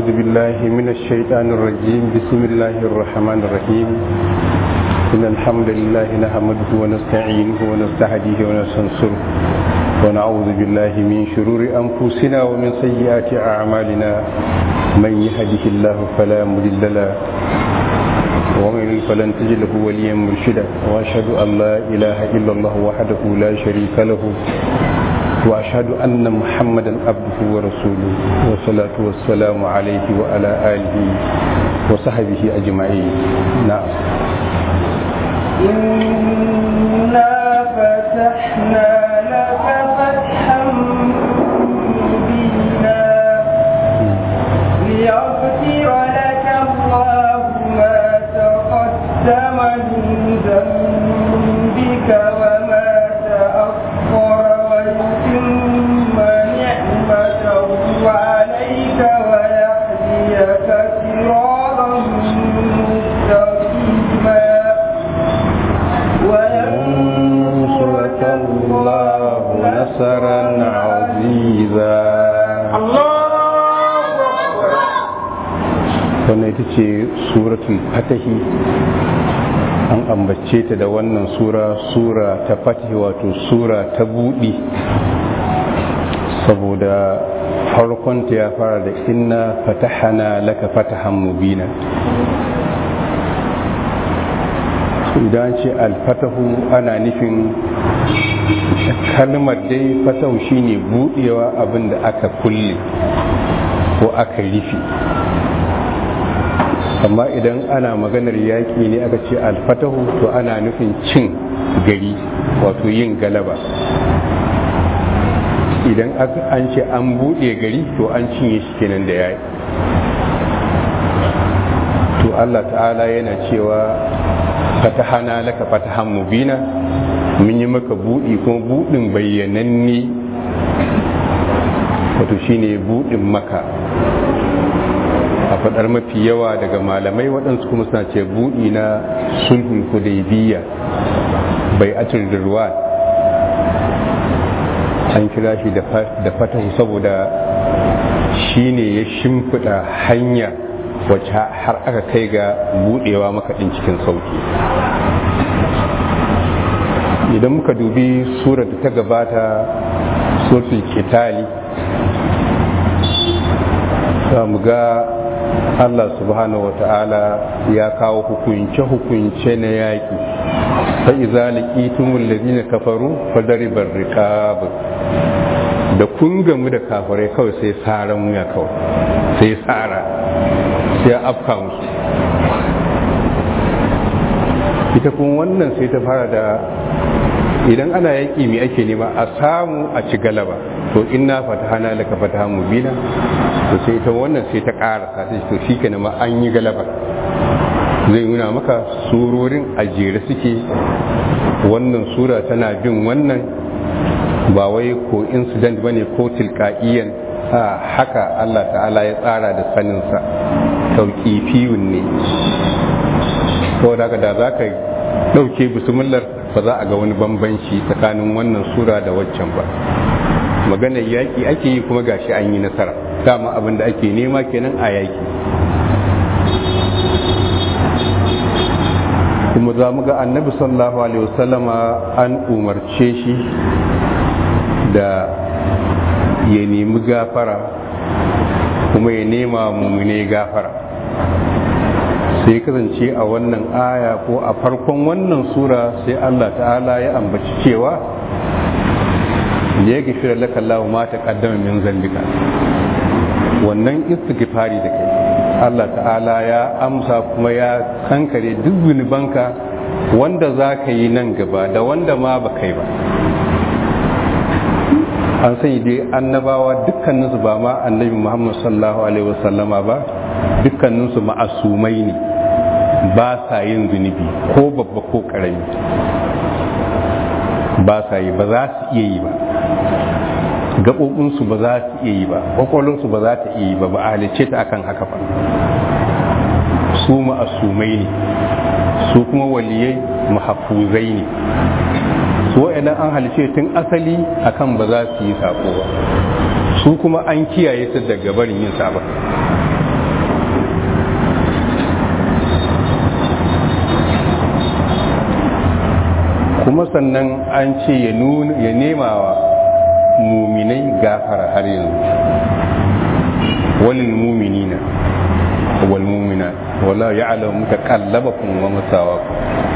أعوذ بالله من الشيطان الرجيم بسم الله الرحمن الرحيم إن الحمد لله نحمده ونستعينه ونستهديه ونستنصره ونعوذ بالله من شرور أنفسنا ومن سيئات أعمالنا من يهده الله فلا مضل له ومن يضلل فلن تجد له وليا مرشدا وأشهد أن لا إله إلا الله وحده لا شريك له وأشهد أن محمدا عبده ورسوله والصلاة والسلام عليه وعلى آله وصحبه أجمعين نعم إنا فتحنا لك فتحا مبينا ليغفر لك الله ما تقدم من ذنبك وما تأخر ويتم نعمته عليك ويهديك صراطا مستقيما ينصرك الله نصرا عزيزا wannan ita ce suratul fatahi an ambace ta da wannan sura sura ta fatahi wato sura ta buɗi saboda farkonta ya fara da inna fatahana laka fatahan mubina idan ce alfatahu ana nufin kalmar dai fatahu shine buɗewa abin da aka kulle ko aka rufe amma idan ana maganar yaƙi ne aka ce alfatahu to ana nufin cin gari wato yin galaba idan an ce an buɗe gari to an cinye shi kenan da yaƙi to Allah ta'ala yana cewa fatahana laka fatahan mubina mun yi maka buɗi kuma buɗin bayyananne wato shine buɗin maka a faɗar mafi yawa daga malamai waɗansu kuma suna ce buɗi na sulhun hudaybiya bai atir da ruwa an kira shi da fatahu saboda shi ne ya shimfiɗa hanya wacce har aka kai ga buɗewa makaɗin cikin sauki idan muka dubi surar da ta gabata suratul kitali za mu ga Allah subhanahu wa ta'ala ya kawo hukunce-hukunce na yaƙi fa iza laqitumul ladina kafaru fadribar riqab da kun gamu da kafirai kawai sai saran wuya kawai sai tsara sai afka musu ita kuma wannan sai ta fara da idan ana yaƙi mai ake nema a samu a ci galaba to inna fatahana laka fatahan mubina to sai ita wannan sai ta ƙara sai to shi ke ma an yi galaba zai nuna maka surorin a jere suke wannan sura tana bin wannan ba wai ko incident bane ko tilka'iyan a haka Allah ta'ala ya tsara da saninsa tauƙifiyun ne saboda haka da za ka ɗauke bismillah ba za a ga wani bambanci tsakanin wannan sura da waccan ba maganar yaƙi ake yi kuma gashi an yi nasara dama abin da ake nema kenan a yaƙi kuma za mu ga annabi sallallahu alaihi wasallama an umarce shi da ya nemi gafara kuma ya nema mummune gafara sai kasance a wannan aya ko a farkon wannan sura sai Allah ta'ala ya ambaci cewa ya gafira laka Allah ma ta kaddama min zambika wannan istighfari da kai Allah ta'ala ya amsa kuma ya kankare duk zunubanka wanda za ka yi nan gaba da wanda ma ba kai ba an sani dai annabawa dukkaninsu ba ma annabi muhammad sallallahu alaihi wasallama ba dukkaninsu ma'asumai ne ba sa yin zunubi ko babba ko karami ba sa yi ba za su iya yi ba gaɓoɓinsu ba za su iya yi ba ƙwaƙwalinsu ba za ta iya yi ba ba a halicce ta akan haka ba su ma'asumai ne su kuma waliyai mahafuzai ne su wa'annan an halice tun asali akan ba za su yi sako ba su kuma an kiyaye su daga barin yin sabon kuma sannan an ce ya nuna ya nema wa muminai gafara har yanzu walil muminina wal muminat wala ya'lamu mutaqallabakum wa masawakum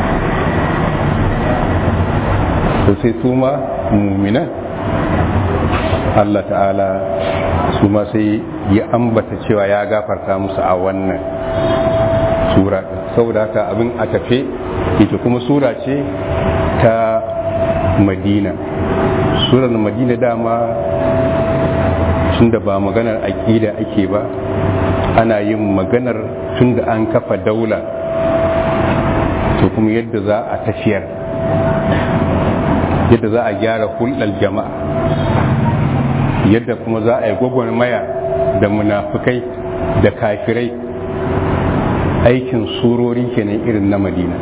to sai su ma muminan Allah ta'ala su ma sai ya ambata cewa ya gafarta musu a wannan sura saboda haka abin a tafe ita kuma sura ce ta madina surar madina dama tunda ba maganar aƙida ake ba ana yin maganar tunda an kafa daula to kuma yadda za a tafiyar yadda za a gyara hulɗar jama'a yadda kuma za a yi gwagwarmaya da munafukai da kafirai aikin surori kenan irin na madina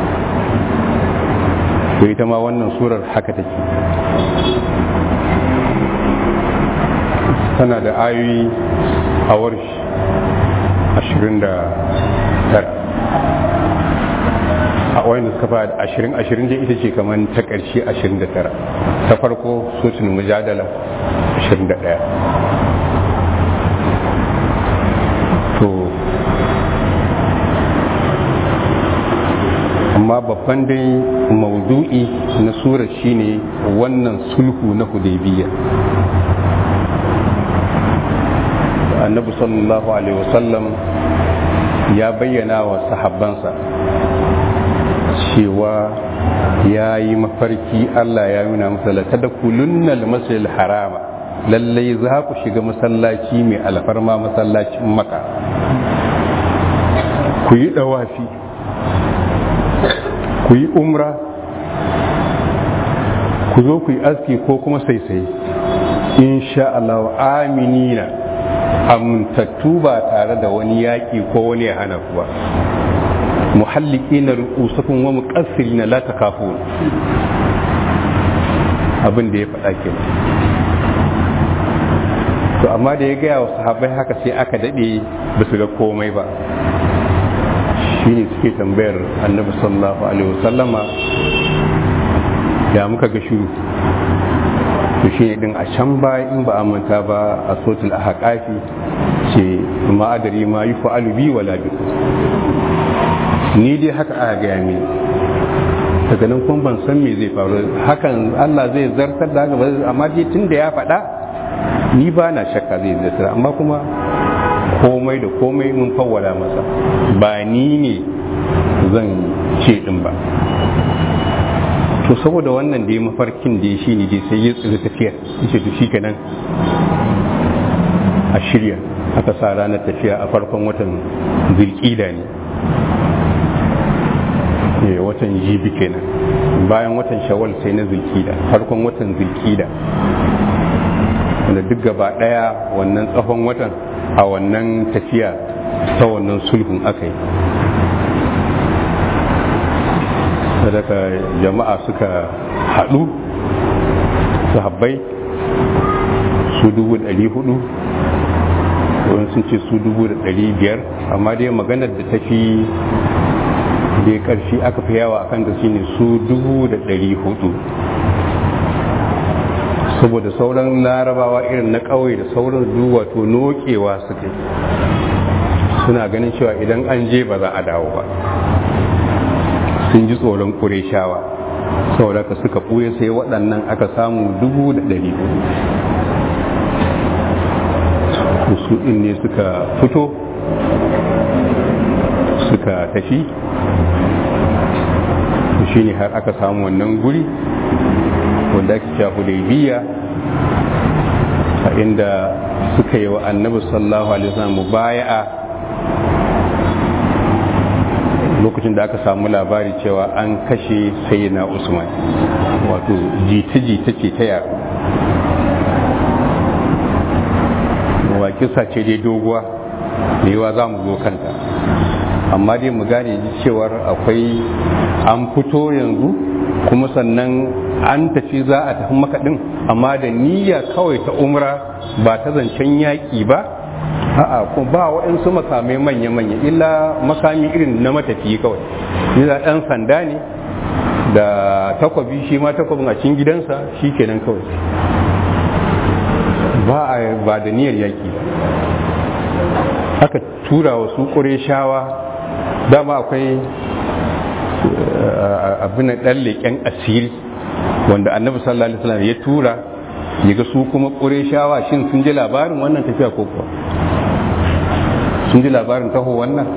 to ita ma wannan surar haka take tana da ayoyi a warshi ashirin da tara a wani suka fa ashirin ashirin da ita ce kamar ta ƙarshe ashirin da tara ta farko sosin mujadala ashirin da ɗaya to amma babban dai maudu'i na surar shine wannan sulhu na hudaybiya annabi sallallahu alaihi wasallam ya bayyana wa sahabbansa cewa ya yi mafarki Allah ya nuna masa lata da kulunnal masjidil harama lallai za ku shiga masallaci mai alfarma masallacin maka ku yi dawafi ku yi umra ku zo ku yi aski ko kuma saisaye insha Allah aminina amintattu ba tare da wani yaƙi ko wani ya hana kuwa muhalliki na rukusakun wa muƙassiri na la takafun abin da ya faɗa ke to amma da ya gaya wa sahabbai haka sai aka daɗe ba su ga komai ba shi ne suke tambayar annabi sallallahu alaihi wasallama ya muka ga shiru to shi ne din a can baya in ba a manta ba a sotul a haƙafi ce ma'adari ma yi fa'alu bi wala bi ni dai haka aka gaya mini daga nan kuma ban san me zai faru hakan Allah zai zartar da haka amma dai tun da ya faɗa ni ba na shakka zai zartar amma kuma komai da komai mun fawwala masa ba ni ne zan ce din ba to saboda wannan da ya mafarkin da ya shi ne dai sai ya tsiri tafiya yace to shi kenan a shirya aka sa ranar tafiya a farkon watan zulkida ne watan jibi kenan bayan watan shawal sai na zulkida farkon watan zulkida wanda duk gaba daya wannan tsawon watan a wannan tafiya ta wannan sulhun aka yi sadaka jama'a suka haɗu su habbai su dubu ɗari hudu wani sun ce su dubu da ɗari biyar amma dai maganar da ta fi da ƙarfi aka fi yawa akan da shine su dubu da ɗari hudu saboda sauran larabawa irin na ƙauye da sauran wato nokewa suke suna ganin cewa idan an je ba za a dawo ba sun ji tsoron ƙureshawa saboda ka suka ɓuye sai waɗannan aka samu dubu da ɗari hudu su ɗin ne suka fito suka tafi shi ne har aka samu wannan guri wanda ake cewa hudaybiya a inda suka yi wa annabi sallallahu alaihi wasallam mubaya'a lokacin da aka samu labari cewa an kashe sayyidina usman wato jita-jita ce ta yaro wa kisa ce dai doguwa da yawa za mu zo kanta amma dai mu gane cewar akwai an fito yanzu kuma sannan an tafi za a tafi makaɗin amma da niyya kawai ta umra ba ta zancen yaƙi ba a'a ko ba waɗansu makamai manya-manya illa makami irin na matafiyi kawai yana ɗan sanda ne da takwabi shi ma takwabin a cikin gidansa shi kenan kawai ba a ba da niyyar yaƙi ba aka tura wa su shawa dama akwai abin ɗan leƙen asiri wanda annabi sallallahu alaihi wasallam ya tura ya ga su kuma shawa shin sun ji labarin wannan tafiya ko kuwa sun ji labarin taho wannan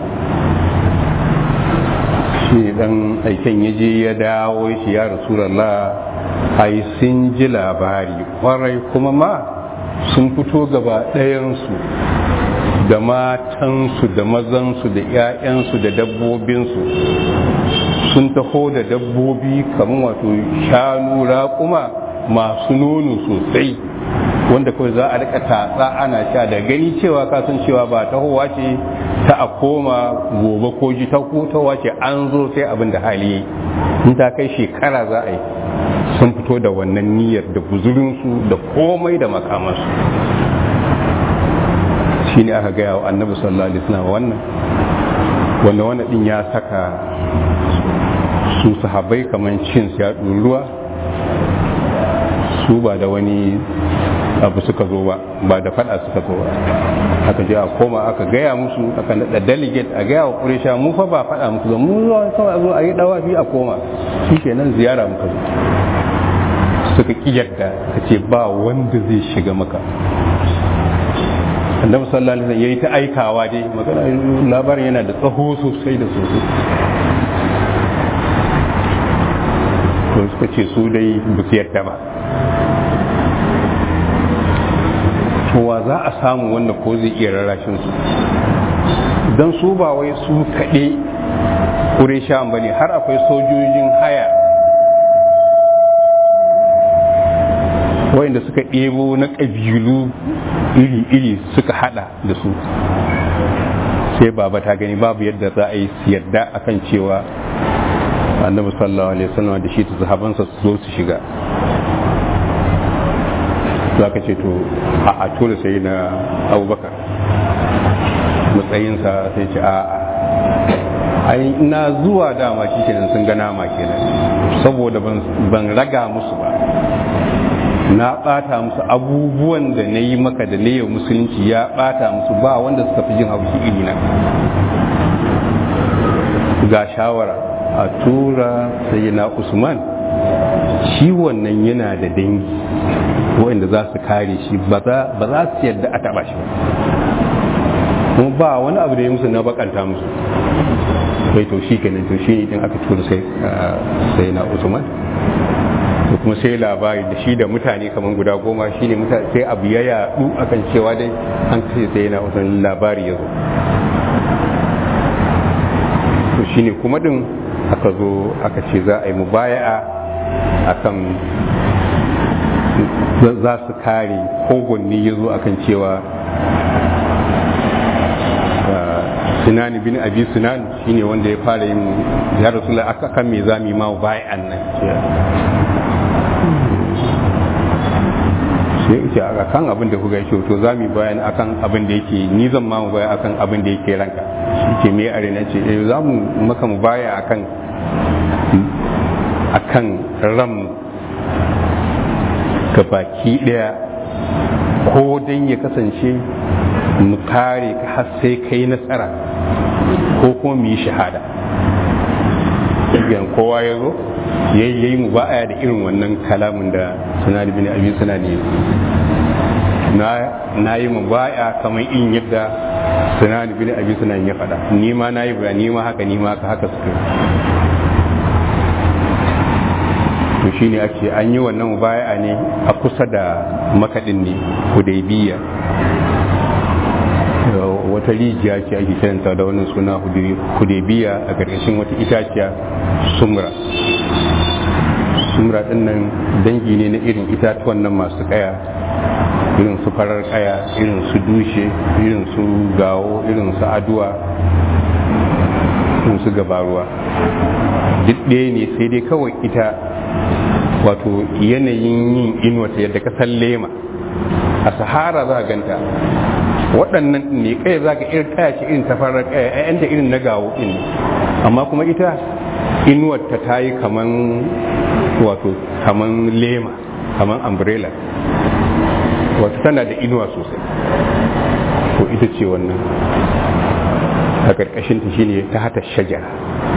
shi dan aiken ya je ya dawo shi ya rasulallah ai sun ji labari kwarai kuma ma sun fito gaba ɗayansu da matansu da mazansu da 'ya'yansu da dabbobinsu sun taho da dabbobi kamar wato shanu raƙuma masu nono sosai wanda kawai za a rika tatsa ana sha da gani cewa kasan cewa ba tahowa ce ta a koma gobe ko ji ta tahowa ce an zo sai abin da hali in ta kai shekara za a yi sun fito da wannan niyyar da guzurinsu da komai da makamansu shi ne aka gaya wa annabi sallallahu alaihi wasallam wannan wanda wannan din ya saka su sahabbai kamar cin ya ruwa su ba da wani abu suka zo ba ba da fada suka zo ba aka je a koma aka gaya musu aka nada delegate a gaya wa kuresha mu fa ba fada muku zo mu zuwa kawai a zo a yi dawafi a koma shikenan ziyara muka zo suka ki yadda ka ce ba wanda zai shiga maka annabi sallallahu alaihi wasallam yayi ta aikawa dai magana labarin yana da tsaho sosai da sosai to suka ce su dai ba su yarda ba kowa za a samu wanda ko zai iya rarrashin su don su ba wai su kaɗe ƙureshan ba ne har akwai sojojin haya wayanda suka ɗebo na ƙabilu iri-iri suka hada da su sai baba ta gani babu yadda za a yi yadda akan cewa annabi sallallahu alaihi wasallam da shi ta sahabansa su zo su shiga za ka ce to a tura sai na abubakar matsayinsa sai ce a ai na zuwa dama shi kenan sun ga nama kenan saboda ban raga musu ba na bata musu abubuwan da na yi maka da na yau musulunci ya bata musu ba wanda suka fi jin haushi iri na ga shawara a tura sai na usman shi wannan yana da dangi wanda za su kare shi ba za su yadda a taba shi ba kuma ba wani abu da ya musu na bakanta musu kai to shi kenan to shi ne aka tura sai na usman da kuma sai labari da shi da mutane kamar guda goma shi ne sai abu ya yadu akan cewa dai an kashe sai yana wasan labari ya zo to shi ne kuma din aka zo aka ce za a yi mubaya'a akan za su kare kogonni ya zo akan cewa sinani bin abi sinan shine wanda ya fara yin ya rasu aka kan me zami ma bayan nan sai ce a kan abin da kuka yake to za mu bayan akan abin da yake ni zan ma mu baya akan abin da yake ranka shi ke me are na ce eh za mu maka mu baya akan akan ram ka baki daya ko dan ya kasance mu kare ka har sai kai nasara ko kuma mu yi shahada yan kowa ya zo ya yi mu ba da irin wannan kalamin da suna da bini abin suna ne na yi mu baya kamar in yadda suna da bini abin suna ya faɗa ni ma na yi ba ni ma haka ni ma haka haka suka to shi ne ake an yi wannan mubaya ne a kusa da makaɗin ne hudaybiya wata rijiya ce ake kiranta da wannan suna hudaybiya a ƙarƙashin wata itaciya sumra sumra ɗin nan dangi ne na irin itatuwan nan masu ƙaya irin su farar ƙaya irin su dushe irin su gawo irin su aduwa irin su gabaruwa duk ɗaya ne sai dai kawai ita wato yanayin yin inuwata yadda ka san lema a sahara za a ganta waɗannan ne kai za ka irin kaya ce irin tafarar kaya ƴaƴanta irin na gawo ɗin amma kuma ita inuwarta ta yi kaman wato kaman lema kaman umbrella wato tana da inuwa sosai ko ita ce wannan a ƙarƙashin ta shine ta hata shajara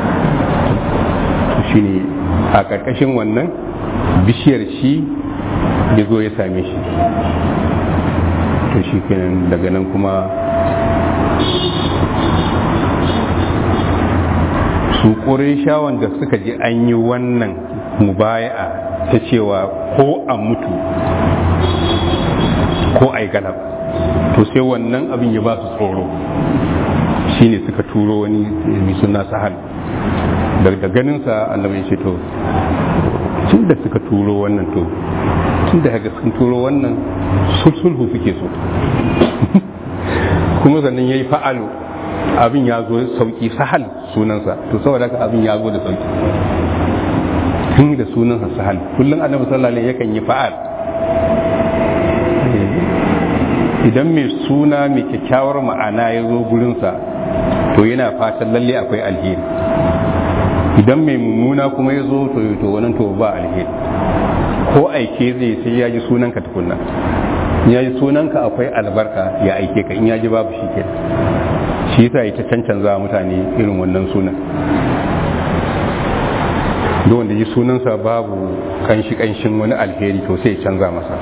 shine a ƙarƙashin wannan bishiyar shi ya zo ya same shi to shi kenan daga nan kuma su shawan da suka ji an yi wannan mubaya'a ta cewa ko a mutu ko a yi galab to sai wannan abin ya ba su tsoro shine suka turo wani mai suna sahal daga ganinsa annabi ya ce to tun da suka turo wannan to tun da haka sun turo wannan sulhu suke so kuma sannan ya yi fa'alu abin ya zo sauki sahal sunansa to saboda haka abin ya zo da sauki tun da sunansa sahal kullum annabi sallallahu alaihi yakan yi fa'al idan mai suna mai kyakkyawar ma'ana ya zo gurinsa to yana fatan lalle akwai alheri idan mai mummuna kuma ya zo to to wannan to ba alheri ko aike zai sai ya ji sunanka tukunna ya ji sunanka akwai albarka ya aike ka in ya ji babu shi ke shi yasa ita cancanza mutane irin wannan sunan duk wanda ji sunansa babu kanshi kanshin wani alheri to sai ya canza masa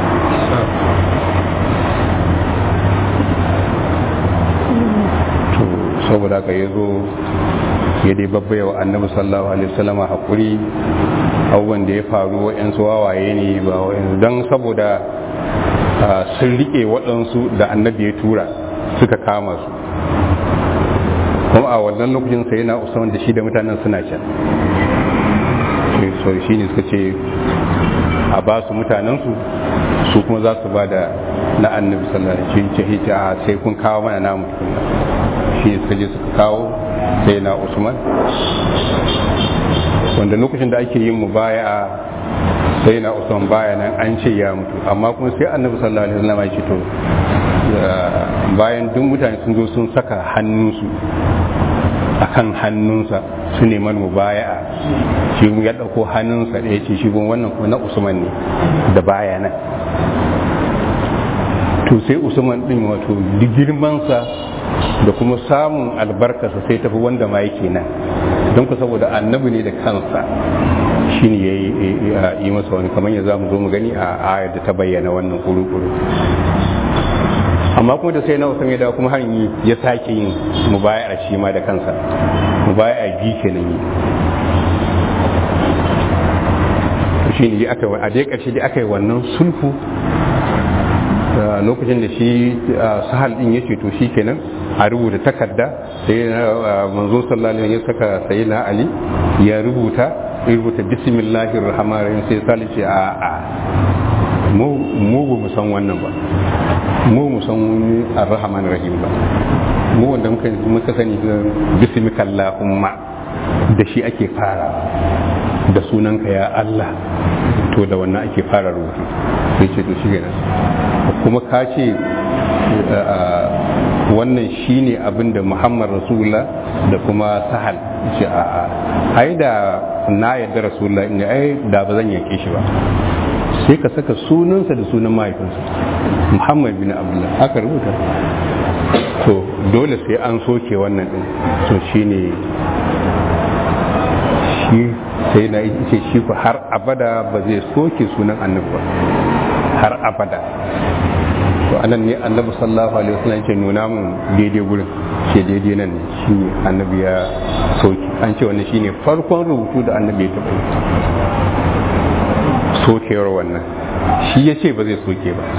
to saboda haka ya zo ya dai babbaya wa annabi sallallahu alaihi wasallam hakuri abubuwan da ya faru wa'yansu wawaye ne ba wa'yansu don saboda sun rike waɗansu da annabi ya tura suka kama su kuma a wannan lokacin sai na usman da shi da mutanen suna can so shi ne suka ce a ba su mutanensu su kuma za su ba da na annabi sallallahu alaihi wasallam ce a sai kun kawo mana namu tukunna shi ne suka je suka kawo sai na usman wanda lokacin da ake yin mubaya sai na usman baya nan an ce ya mutu amma kuma sai annabi sallallahu alaihi wasallam ya ce to bayan duk mutane sun zo sun saka hannunsu akan hannunsa su neman mubaya'a shi ya dauko hannunsa da ya ce shi gun wannan kuma na usman ne da baya nan to sai usman din wato girmansa da kuma samun albarkarsa sai tafi wanda ma yake nan don ku saboda annabi ne da kansa shi ne ya yi masa wani kamar ya za mu zo mu gani a ayar da ta bayyana wannan kuru-kuru amma kuma da sai na wasan ya dawo kuma har ya sake yin mubayar shi ma da kansa mubayar bi kenan yi shi ne aka a dai ƙarshe da aka yi wannan sulhu lokacin da shi sahal din ya to shi kenan a rubuta takarda sai manzo sallallahu alaihi ya saka sayyidina ali ya rubuta ya rubuta bismillahir rahmanir rahim sai sali ce a a mu mu mu san wannan ba mu mu san ar-rahman rahim ba mu wanda muka muka sani bismikallahumma da shi ake fara da sunanka ya Allah to da wannan ake fara rubutu sai ce to shi kenan kuma ka ce wannan shine abin da muhammad rasulullah da kuma sahal ce a a ai da na yadda rasulullah ne ai da ba zan yake shi ba sai ka saka sunansa da sunan mahaifinsa muhammad bin abdullah aka rubuta to dole sai an soke wannan din to shine shi sai na ce shi ku har abada ba zai soke sunan annabi ba har abada to anan ne annabi sallallahu alaihi wasallam ce nuna mun daidai gurin ce daidai nan ne shi annabi ya soke an ce wannan shine farkon rubutu da annabi ya taɓa yi sokewar wannan shi ya ce ba zai soke ba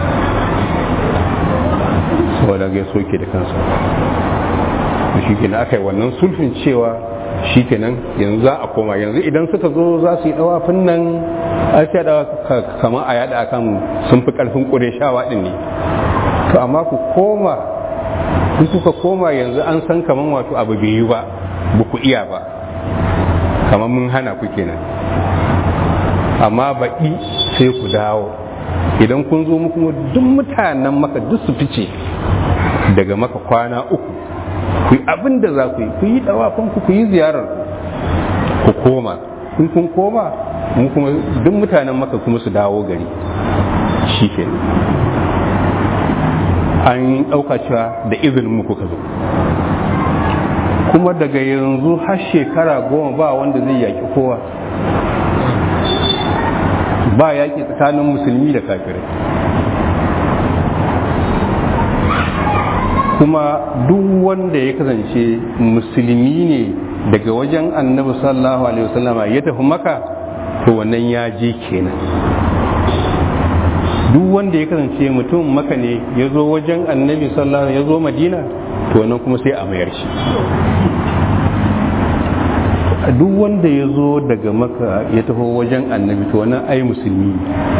saboda ya soke da kansa shi kenan aka yi wannan sulfin cewa shi kenan yanzu za a koma yanzu idan suka zo za su yi dawafin nan a ce da kamar a yada akan sun fi karfin ƙureshawa din ne to amma ku koma in kuka koma yanzu an san kamar wato abu bai yi ba ba ku iya ba kamar mun hana ku kenan amma baƙi sai ku dawo idan kun zo muku duk mutanen maka duk su fice daga maka kwana uku ku yi abin da za ku yi ku yi dawafin ku ku yi ziyarar koma in kun koma mu kuma duk mutanen maka kuma su dawo gari shi ke an ɗauka cewa da izinin mu kuka zo kuma daga yanzu har shekara goma ba wanda zai yaƙi kowa ba yaƙi tsakanin musulmi da kafirai kuma duk wanda ya kasance musulmi ne daga wajen annabi sallallahu alaihi wasallama ya tafi maka to wannan ya je kenan duk wanda ya kasance mutum maka ne ya zo wajen annabi sallallahu ya zo madina to wannan kuma sai a mayar shi duk wanda ya zo daga maka ya taho wajen annabi to wannan ai musulmi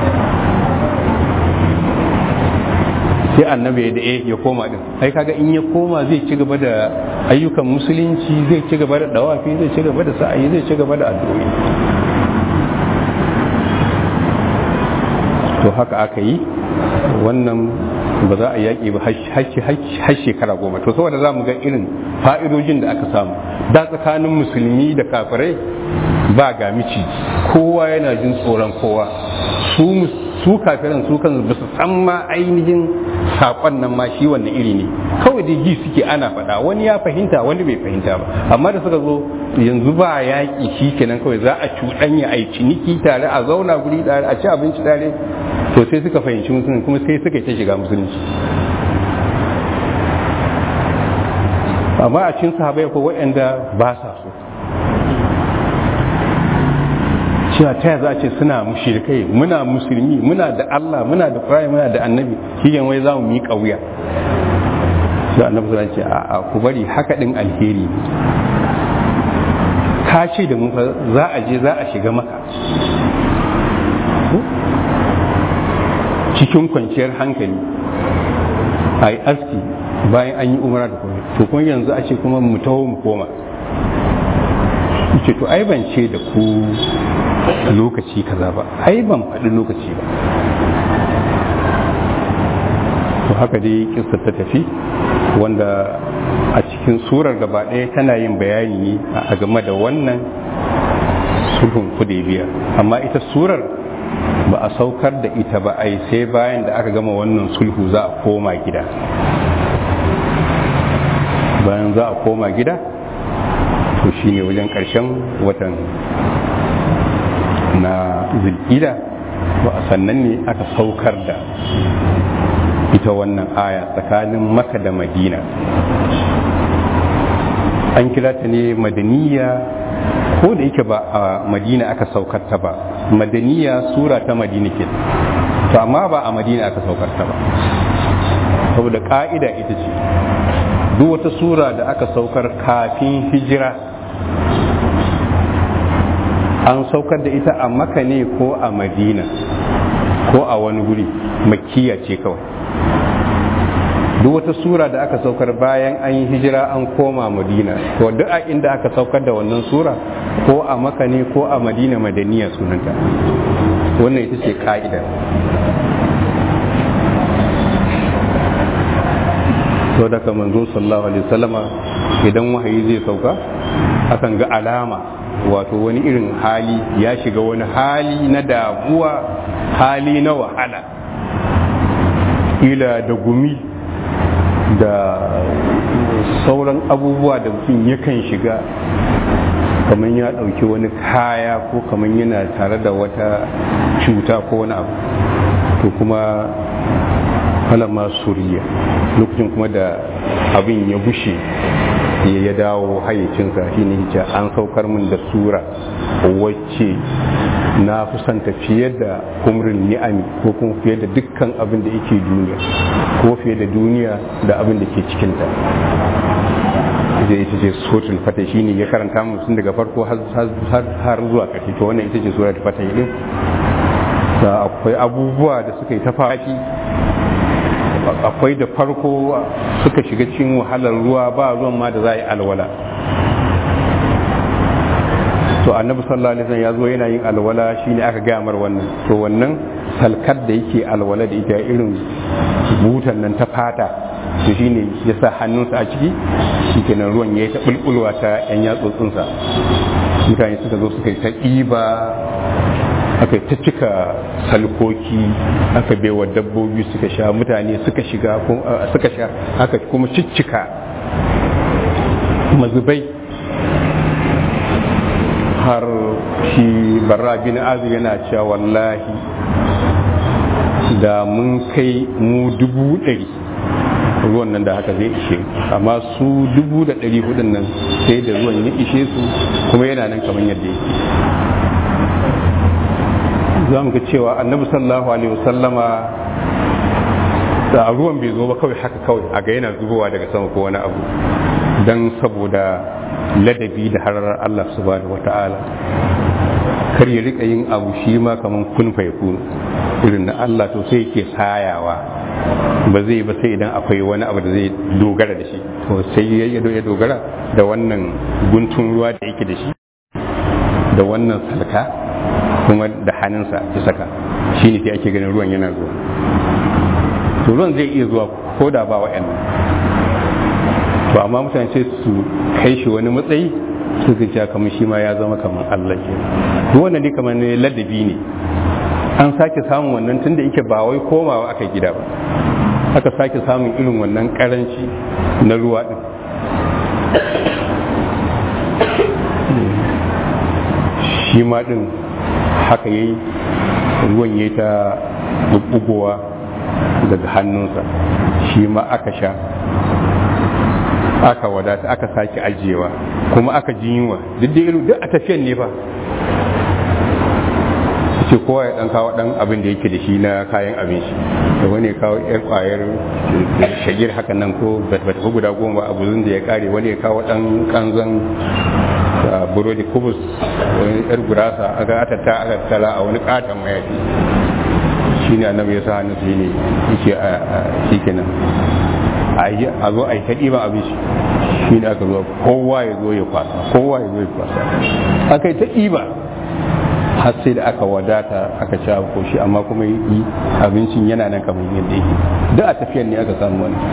sai annabi da ya koma din ai kaga in ya koma zai ci gaba da ayyukan musulunci zai ci gaba da dawafi zai ci gaba da sa'ayi zai ci gaba da addu'o'i to haka aka yi wannan ba za a yaƙi ba har shekara goma to saboda za mu ga irin fa'idojin da aka samu da tsakanin musulmi da kafirai ba ga miciji kowa yana jin tsoron kowa su su kafiran su kan ba su san ma ainihin saƙon nan ma shi wanne iri ne kawai da ji suke ana faɗa wani ya fahimta wani bai fahimta ba amma da suka zo yanzu ba yaƙi shi kenan kawai za a cuɗanya a yi ciniki tare a zauna guri tare a ci abinci tare to sai suka fahimci musulunci kuma sai suka ta shiga musulunci amma a cikin sahabai ko waɗanda ba sa so cewa ta za a ce suna mushrikai muna musulmi muna da Allah muna da Qur'ani muna da annabi shi wai za mu miƙa wuya sai annabi sallallahu ce a ku bari haka din alheri ka ce da mu za a je za a shiga maka cikin kwanciyar hankali a yi aski bayan an yi umara da kuma to kuma yanzu a ce kuma mu taho mu koma ce to ai ban ce da ku lokaci kaza ba ai ban faɗi lokaci ba to haka dai kissa ta tafi wanda a cikin surar gaba ɗaya tana yin bayani ne a game da wannan sulhun biya amma ita surar ba a saukar da ita ba ai sai bayan da aka gama wannan sulhu za a koma gida bayan za a koma gida to shine wajen ƙarshen watan na zulkida ba a sannan ne aka saukar da ita wannan aya tsakanin maka da madina an kira ta ne madaniya ko da yake ba a madina aka saukar ta ba madaniya sura ta madina ke to amma ba a madina aka saukar ta ba saboda ka'ida ita ce duk wata sura da aka saukar kafin hijira an saukar da ita a maka ne ko a madina ko a wani guri makiya ce kawai duk wata sura da aka saukar bayan an yi hijira an koma madina to duk a inda aka saukar da wannan sura ko a maka ne ko a madina madaniya sunanta wannan ita ce ka'ida to daga manzo sallallahu alaihi wasallama idan wahayi zai sauka akan ga alama wato wani irin hali ya shiga wani hali na damuwa hali na wahala ila da gumi da sauran abubuwa da mutum yakan shiga kamar ya ɗauki wani kaya ko kamar yana tare da wata cuta ko wani abu to kuma falama suriya lokacin kuma da abin ya bushe ya dawo hayyacinsa shi ne an saukar min da sura wacce na kusanta fiye da kumrin ni'ami ko kuma fiye da dukkan abin da yake duniya ko fiye da duniya da abin da ke cikinta zai ita ce suratul fata shi ne ya karanta mu tun daga farko har zuwa ƙarshe to wannan ita ce suratul fata din akwai abubuwa da suka yi ta fashi akwai da farko suka shiga cikin wahalar ruwa ba ruwan ma da za a yi alwala to annabi sallallahu alaihi wasallam ya zo yana yin alwala shine aka gaya mar wannan to wannan salkar da yake alwala da ita irin butan nan ta fata to shine ya sa hannunsa a ciki shikenan ruwan ya yi ta bulbulwa ta yan yatsotsinsa mutane suka zo suka yi ta ɗiba aka ta cika salkoki aka baiwa dabbobi suka sha mutane suka shiga suka sha aka kuma ciccika mazubai har shi barra bin azu yana cewa wallahi da mun kai mu dubu ɗari ruwan nan da haka zai ishe amma su dubu da ɗari hudun nan sai da ruwan ya ishe su kuma yana nan kamar yadda yake za mu ga cewa annabi sallallahu alaihi wasallama da ruwan bai zo ba kawai haka kawai a ga yana zubowa daga sama ko wani abu don saboda ladabi da hararar Allah subhanahu wata'ala kar ya rika yin abu shi ma kamar kun faikun irin na Allah to sai yake sayawa ba zai ba sai idan akwai wani abu da zai dogara da shi to sai ya dogara da wannan guntun ruwa da yake da shi da wannan salka kuma da hannunsa ya saka shi ne sai ake ganin ruwan yana zuwa to ruwan zai iya zuwa ko da ba wa'annan to amma mutane sai su kai shi wani matsayi su ga kamar shi ma ya zama kamar Allah ke duk wannan dai kamar ne ladabi ne an sake samun wannan tunda yake ba wai komawa aka gida ba aka sake samun irin wannan karanci na ruwa din shi ma din haka yayi ruwan yayi ta bubbugowa daga hannunsa shi ma aka sha aka wadata aka sake ajiyewa kuma aka ji yunwa duk da irin duk a tafiyan ne fa ce kowa ya dan kawo dan abin da yake da shi na kayan abinci da wani ya kawo yar kwayar shagir haka nan ko ba ta guda goma ba abu da ya kare wani ya kawo dan kanzan burodi kubus wani yar gurasa aka atata aka tala a wani katon mayafi shi ne annabi ya sa hannu su ne yake a shi kenan a zo a yi ta ɗiban abinci shi ne aka zo kowa ya zo ya kwasa kowa ya zo ya kwasa aka yi ta ɗiba har sai da aka wadata aka ci ko shi amma kuma yi abincin yana nan kamar yadda yake duk a tafiyan ne aka samu wani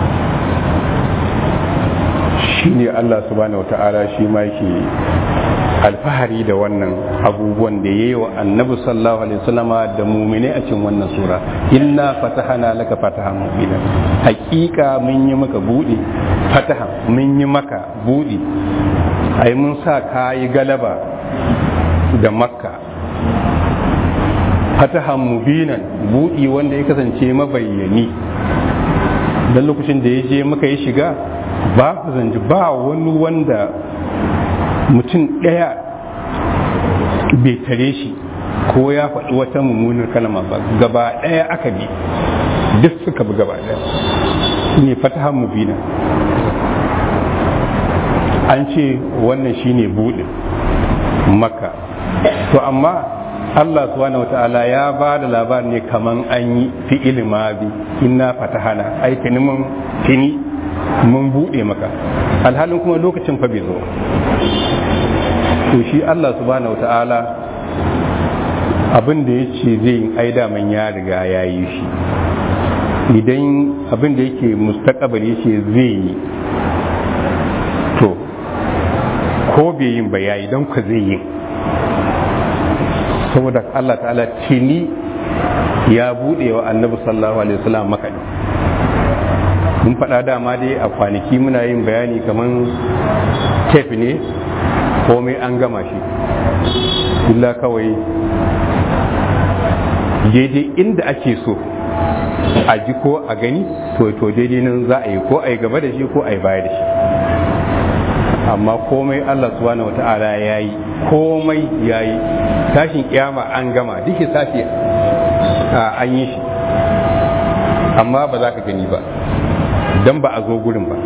shi ne Allah subhanahu wata'ala shi ma yake alfahari da wannan abubuwan da ya yi wa annabi sallallahu alaihi wasallama da mumine a cikin wannan sura inna fatahana laka fatahan mubina hakika mun yi maka budi fataha mun yi maka budi ai mun sa kayi galaba da makka fatahan mubinan budi wanda ya kasance mabayyani dan lokacin da ya je maka ya shiga ba zanji ba wani wanda mutum ɗaya bai tare shi ko ya faɗi wata mummunar kalma ba gaba ɗaya aka bi duk suka bi gaba ɗaya ne fatahan mubina an ce wannan shine buɗin maka to amma Allah subhanahu wata'ala ya ba da labar ne kaman an yi fi'il ma bi inna fatahana ai tuni mun tuni mun buɗe maka alhalin kuma lokacin fa bai zo to shi Allah subhanahu wata'ala abin da ya ce zai yi ai daman ya riga ya yi shi idan abin da yake mustaqbal ya ce zai yi to ko bai yin ba yayi don ka zai yi saboda Allah ta'ala tini ya buɗe wa annabi sallallahu alaihi wasallam makaɗi mun faɗa dama dai a kwanaki muna yin bayani kamar tef ne komai an gama shi illa kawai daidai inda ake so a ji ko a gani to to daidai nan za a yi ko a yi gaba da shi ko a yi baya da shi amma komai Allah subhanahu wata'ala ya yi komai ya yi tashin kiyama an gama duk sashi an yi shi amma ba za ka gani ba don ba a zo gurin ba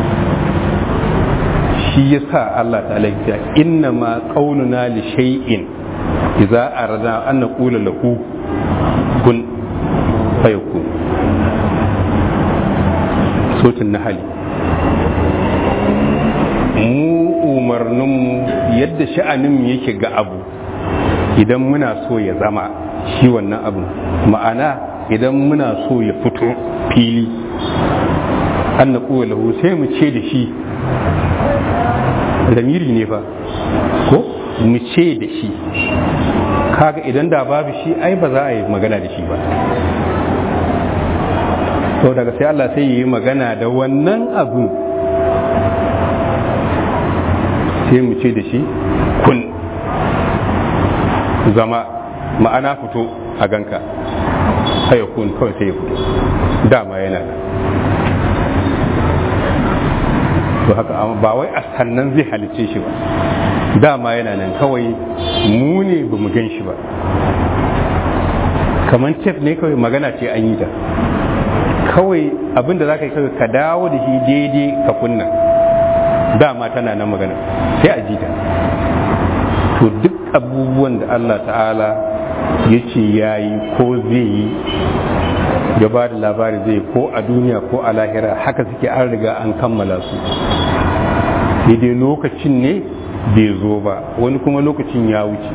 shi ya sa Allah ta'ala ya inna ma qauluna li shay'in idza arada an naqula lahu kun fayakun sotin nahali mu umarninmu yadda sha'aninmu yake ga abu idan muna so ya zama shi wannan abu ma'ana idan muna so ya fito fili an na lahu sai mu ce da shi ramiri ne fa ko mu ce da shi kaga idan da babu shi ai ba za a yi magana da shi ba to daga sai Allah sai yi magana da wannan abin sai mu ce da shi kun zama ma'ana fito a ganka haya kun kawai sai ya fito dama yana da to haka ba wai a sannan zai halice shi ba dama yana nan kawai mu ne ba mu gan shi ba kamar tef ne kawai magana ce an yi ta kawai abinda za ka yi kawai ka dawo da shi daidai ka kunna dama tana nan magana sai a ji ta to duk abubuwan da Allah ta'ala ya ce ya yi ko zai yi ya ba da labari zai ko a duniya ko a lahira haka suke an riga an kammala su daidai lokacin ne bai zo ba wani kuma lokacin ya wuce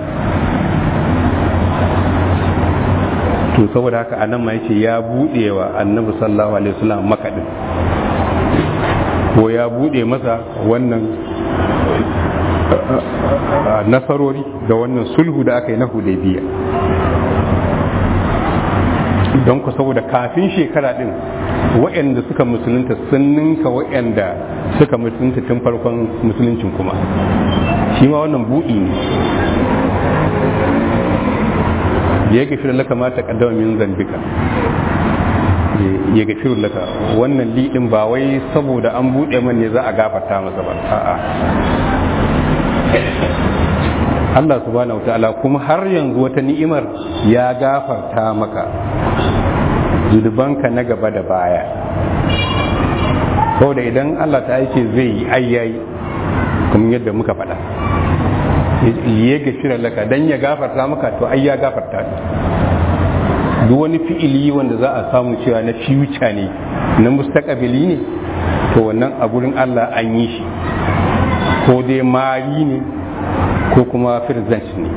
to saboda haka anan ma yace ya buɗe wa annabi sallallahu alaihi wasallam makaɗin ko ya buɗe masa wannan nasarori da wannan sulhu da aka yi na hudaybiya don ku saboda kafin shekara din waɗanda suka musulunta sun ninka waɗanda suka musulunta tun farkon musuluncin kuma shi ma wannan buɗi ne ya gafira laka ma ta kaddama min zambika ya gafira laka wannan liɗin ba wai saboda an buɗe man ne za a gafarta masa ba a'a Allah subhanahu wa ta'ala kuma har yanzu wata ni'imar ya gafarta maka zunubanka na gaba da baya saboda idan Allah ta ce zai yi ayyayi kuma yadda muka faɗa ya gashira laka dan ya gafarta maka to ai ya gafarta duk wani fi'ili wanda za a samu cewa na future ne na mustaqabili ne to wannan a gurin Allah an yi shi ko dai mari ne ko kuma present ne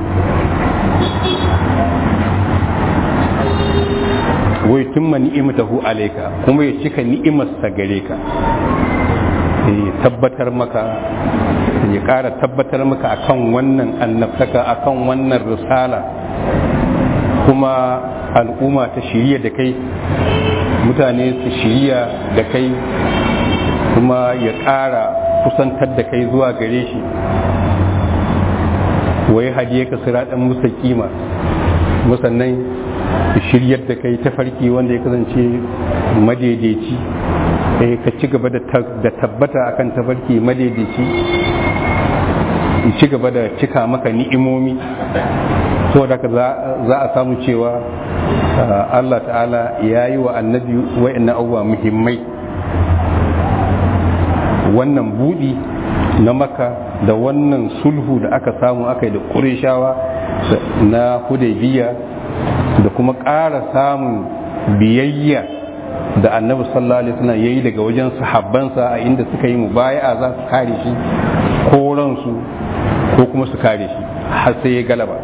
wai tumma ni'imatahu alayka kuma ya cika ni'imarsa gare ka ya tabbatar maka ya ƙara tabbatar maka akan wannan annabtaka akan wannan risala kuma al'umma ta shirya da kai mutane su shirya da kai kuma ya ƙara kusantar da kai zuwa gare shi wai hadiye ka siraɗin musa kima musannan shiryar da kai tafarki wanda ya kasance madaidaici ka ci gaba da tabbata akan tafarki madaidaici ci gaba da cika maka ni'imomi saboda ka za a samu cewa Allah ta'ala ya yi wa annabi wa'annan abubuwa muhimmai wannan budi na maka da wannan sulhu da aka samu aka yi da ƙurishawa na hudaybiya da kuma ƙara samun biyayya da annabi sallallahu alaihi wasallam yayi daga wajen sahabbansa a inda suka yi mubaya'a za su kare shi ko ransu ko kuma su kare shi har sai ya galaba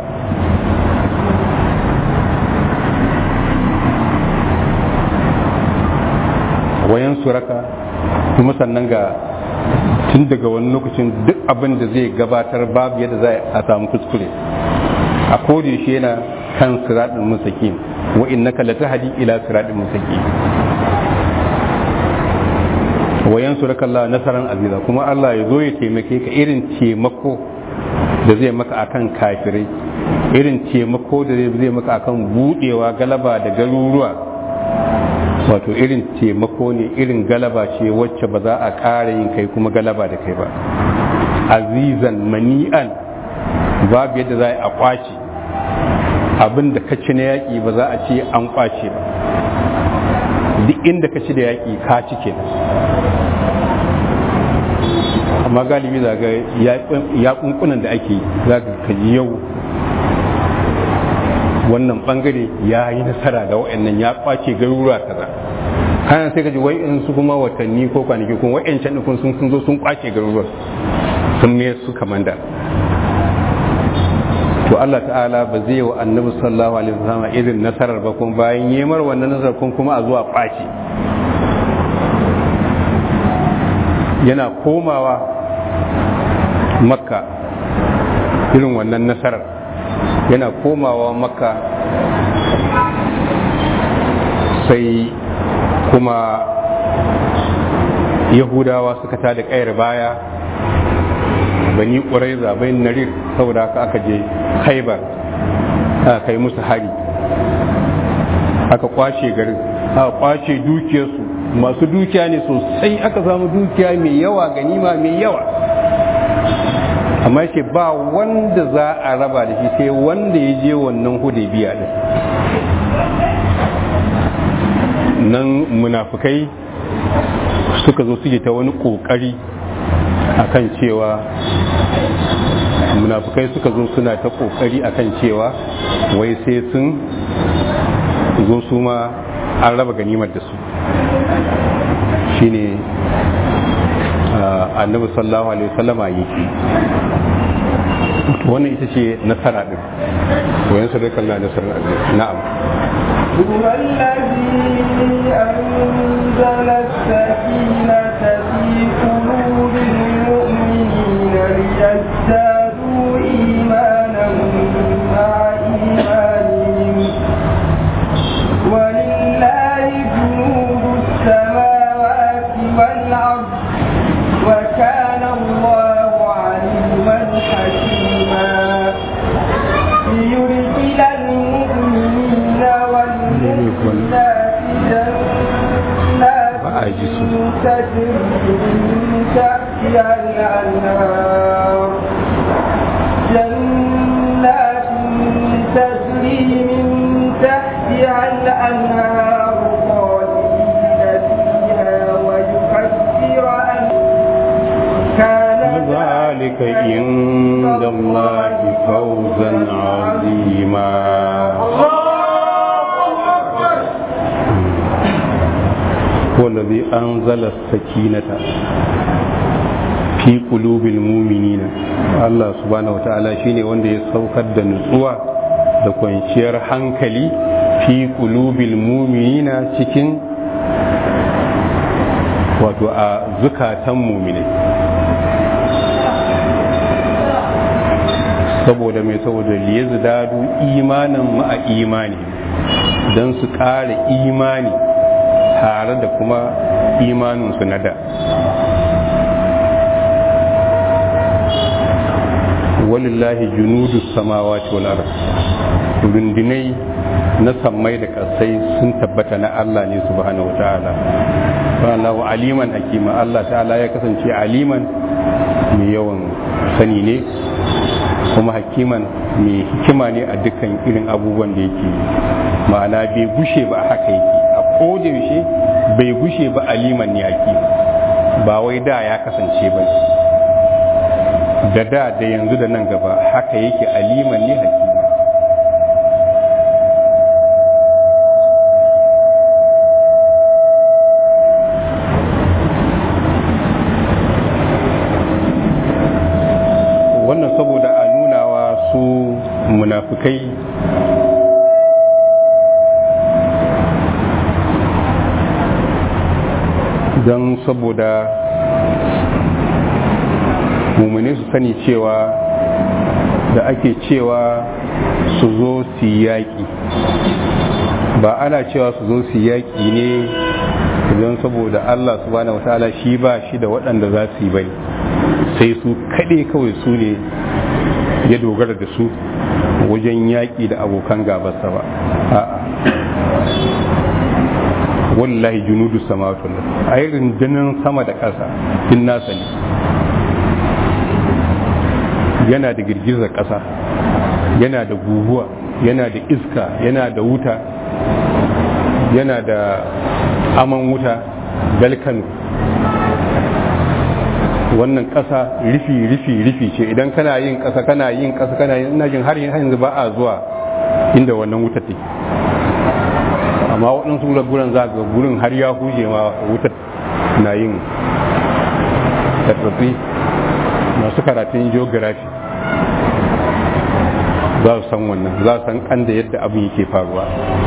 wayan suraka kuma sannan ga tun daga wani lokacin duk abin da zai gabatar babu yadda za a samu kuskure a kodi shi yana kan siraɗin musakin wa innaka latahdi ila siraɗin musakin wa yansuraka Allah nasaran aziza kuma Allah ya zo ya taimake ka irin taimako da zai maka akan kafirai irin taimako da zai maka akan budewa galaba da garuruwa wato irin taimako ne irin galaba ce wacce ba za a ƙara yin kai kuma galaba da kai ba azizan mani'an babu yadda za a kwace abin da ka ci na yaƙi ba za a ce an kwace ba duk inda ka ci da yaƙi ka ci kenan amma galibi za ga ya kunkunan da ake za ka kaji yau wannan bangare ya yi nasara da wa'annan ya kwace garuruwa kaza kana sai ka ji wai in su kuma watanni ko kwanaki kuma wa'ancan ɗin sun sun zo sun kwace garuruwa sun me su kamanda to Allah ta'ala ba zai wa annabi sallallahu alaihi wasallam irin nasarar ba kuma bayan yemar wannan nasarar kuma a zuwa kwace yana komawa makka irin wannan nasarar yana komawa makka sai kuma yahudawa suka ta da ƙayar baya bani ƙuraiza bai narir saboda haka aka je haibar aka kai musu hari aka kwace garin aka kwace dukiyarsu masu dukiya ne sosai aka samu dukiya mai yawa ganima mai yawa amma ce ba wanda za a raba da shi sai wanda ya je wannan hudaybiya din nan munafukai suka zo suke ta wani kokari akan cewa munafukai suka zo suna ta kokari akan cewa wai sai sun zo su ma an raba ganimar da su shine annabi sallallahu alaihi wasallama yake wannan ita ce nasara din wayan sadakar na nasarar na'am هو الذي أنزل السكينة في قلوب المؤمنين ليزدادوا إيمانا مع إيمانهم ولله جنود السماوات والأرض وكان الله عليما حكيما ليدخل المؤمنين والمؤمنات جنات تجري من تحتها الأنهار جنات تجري من تحتها الأنهار خالدين فيها ويكفر عن كان ذلك عند الله فوزا عظيما هو الذي أنزل السكينة في قلوب المؤمنين الله سبحانه وتعالى شيني wanda ya saukar da nutsuwa da kwanciyar hankali fi qulubil mu'minina cikin wato a zukatan mu'minai saboda mai saboda liyazdadu imanin ma'a imani don su ƙara imani tare da kuma imaninsu na da walillahi junudu samawati wal ard rundunai na sammai da kasai sun tabbata na Allah ne subhanahu wataala Allahu aliman hakima Allah ta'ala ya kasance aliman mai yawan sani ne kuma hakiman mai hikima ne a dukkan irin abubuwan da yake ma'ana bai gushe ba haka yake a yaushe bai gushe ba aliman ne hakima ba wai da ya kasance ba da da da yanzu da nan gaba haka yake aliman ne hakima wannan saboda a nunawa su munafukai don saboda mummune su sani cewa da ake cewa su zo su yaƙi ba ana cewa su zo su yaƙi ne don saboda Allah subhanahu wa ta'ala shi ba shi da waɗanda za su yi bai sai su kaɗe kawai su ne ya dogara da su wajen yaƙi da abokan gabarsa ba a'a wallahi junudu samawati a yi rundunar sama da ƙasa din nasa ne yana da girgizar ƙasa yana da guguwa yana da iska yana da wuta yana da aman wuta galkanu wannan ƙasa rufi rufi rufi ce idan kana yin ƙasa kana yin ƙasa kana yin ina jin har yanzu ba a zuwa inda wannan wuta take amma waɗansu guran za ga gurin har ya huje ma wutar na yin tattafi masu karatun geography za su san wannan za su san kan da yadda abin yake faruwa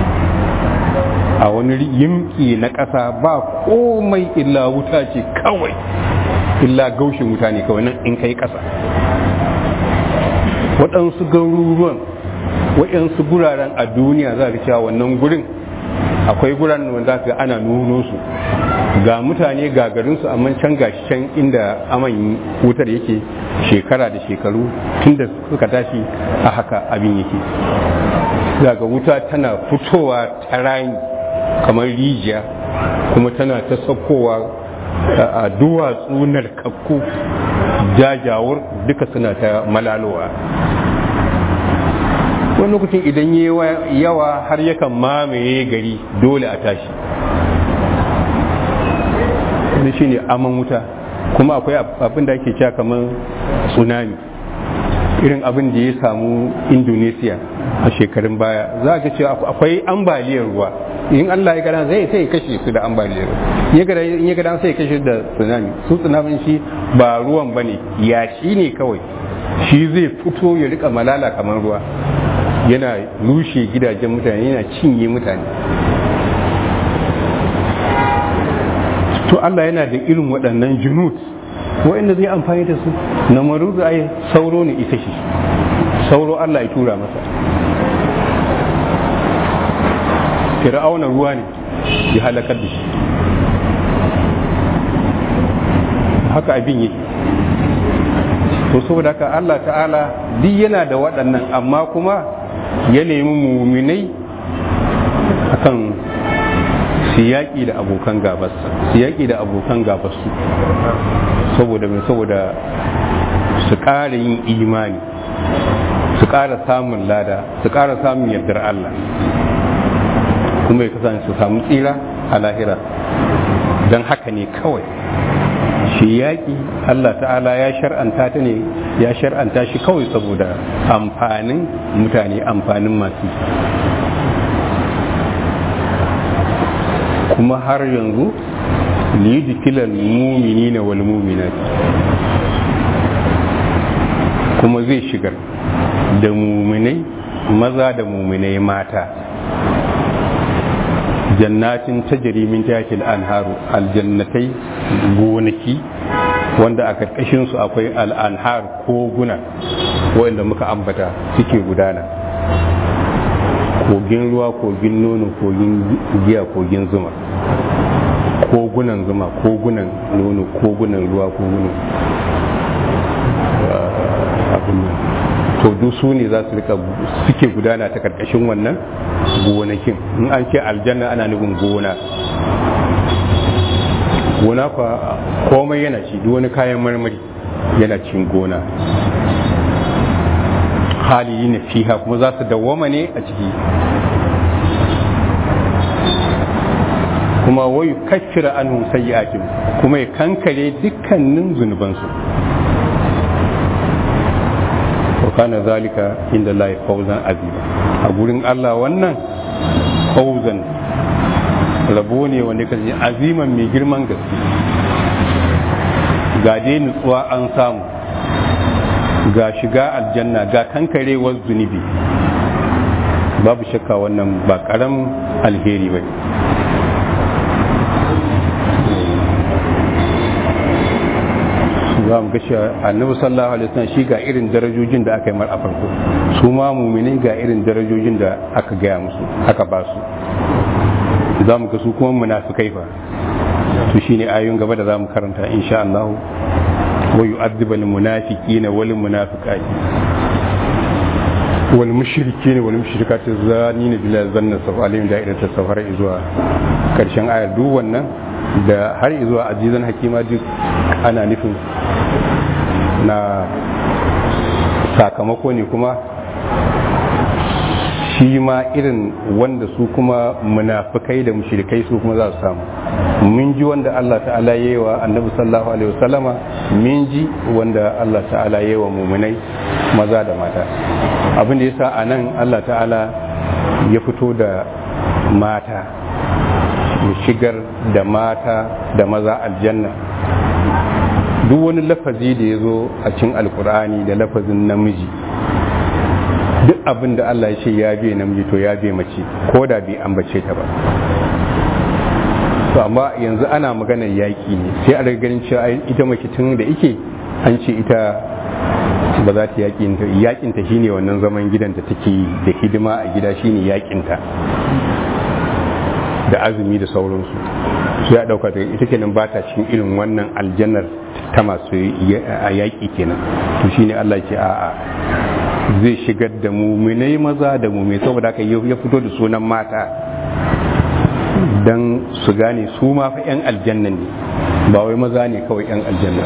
a wani yimki na ƙasa ba komai illa wuta ce kawai illa gaushin wuta ne kawai nan in kai ƙasa waɗansu garuruwan waɗansu guraren a duniya za ka cewa wannan gurin akwai guraren wanda ga ana nuno su ga mutane ga garinsu amma can gashi can inda aman wutar yake shekara da shekaru tun da suka tashi a haka abin yake daga wuta tana fitowa ta rani kamar rijiya kuma tana ta saukowa a duwatsu narkakku jajawar duka suna ta malalowa wani lokacin idan yawa har yakan mamaye gari dole a tashi wani shine aman wuta kuma akwai abin da ake cewa kamar tsunami irin abin da ya samu indonesia a shekarun baya za ka cewa akwai ambaliyar ruwa in allah ya gada zai sai kashe su da ambaliyar ruwa in ya gada sai kashe da tsunami su tsunamin shi ba ruwan ba ne yashi ne kawai shi zai fito ya rika malala kamar ruwa yana rushe gidajen mutane yana cinye mutane to Allah yana da irin waɗannan junut waɗanda zai amfani da su na maruzu ai sauro ne ita shi sauro Allah ya tura masa fir'auna ruwa ne ya halakar da shi haka abin yake to saboda haka Allah ta'ala duk yana da waɗannan amma kuma ya nemi muminai akan siyaki da abokan gabarsa siyaki da abokan gabarsu saboda mai saboda su ƙara yin imani su ƙara samun lada su ƙara samun yardar Allah kuma ya kasance su samu tsira a lahira don haka ne kawai shi yaƙi Allah ta'ala ya shar'anta ta ne ya shar'anta shi kawai saboda amfanin mutane amfanin masu kuma har yanzu liyudkilal mu'minina wal mu'minat kuma zai shigar da muminai maza da muminai mata jannatin tajri min tahtil anharu aljannatai gonaki wanda a karkashin su akwai al'anhar koguna wanda muka ambata suke gudana kogin ruwa kogin nono kogin giya kogin zuma kogunan zuma kogunan nono kogunan ruwa kogunan abin nan to duk su ne za su rika suke gudana ta karkashin wannan gonakin in an ce aljanna ana nufin gona gona fa komai yana ci duk wani kayan marmari yana cin gona hali na fiha kuma za su dawwama ne a ciki kuma wayu kaffira anhum sayyi'atin kuma ya kankare dukkanin zunubansu wa kana zalika inda Allah fawzan azima a gurin Allah wannan fawzan rabo ne wanda kace aziman mai girman gaske ga dai nutsuwa an samu ga shiga aljanna ga kankarewar zunubi babu shakka wannan ba karam alheri ba za mu gashi annabi sallallahu alaihi wasallam shi ga irin darajojin da aka yi mar a farko su ma muminai ga irin darajojin da aka gaya musu aka ba su za mu ga su kuma munafikai fa to shine ayoyin gaba da za mu karanta insha Allah wa yu'adhibu al-munafiqina wal munafiqati wal mushrikin wal mushrikati zanina billahi zanna safa alayhim da'irata safar zuwa karshen ayar duk wannan da har zuwa azizan hakima duk ana nufin na sakamako ne kuma shi ma irin wanda su kuma munafikai da mushrikai su kuma za su samu mun ji wanda Allah ta'ala yi wa annabi sallallahu alaihi wasallama mun ji wanda Allah ta'ala yi wa muminai maza da mata abin da yasa a nan Allah ta'ala ya fito da mata ya shigar da mata da maza aljanna duk wani lafazi da ya zo a cin alkur'ani da lafazin namiji duk abin da Allah ya ce ya biye namiji to ya biye mace ko da bai ambace ta ba to amma yanzu ana maganar yaƙi ne sai a ganin cewa ita mace tun da ike an ce ita ba za ta yakinta yakinta shine wannan zaman gidan da take da hidima a gida shine yakinta da azumi da sauransu su ya dauka daga ita kenan ba ta cikin irin wannan aljannar ta masu a yaƙi kenan to shine Allah ce a'a zai shigar da muminai maza da mumai saboda haka ya fito da sunan mata don su gane su ma fa 'yan aljanna ne ba wai maza ne kawai 'yan aljanna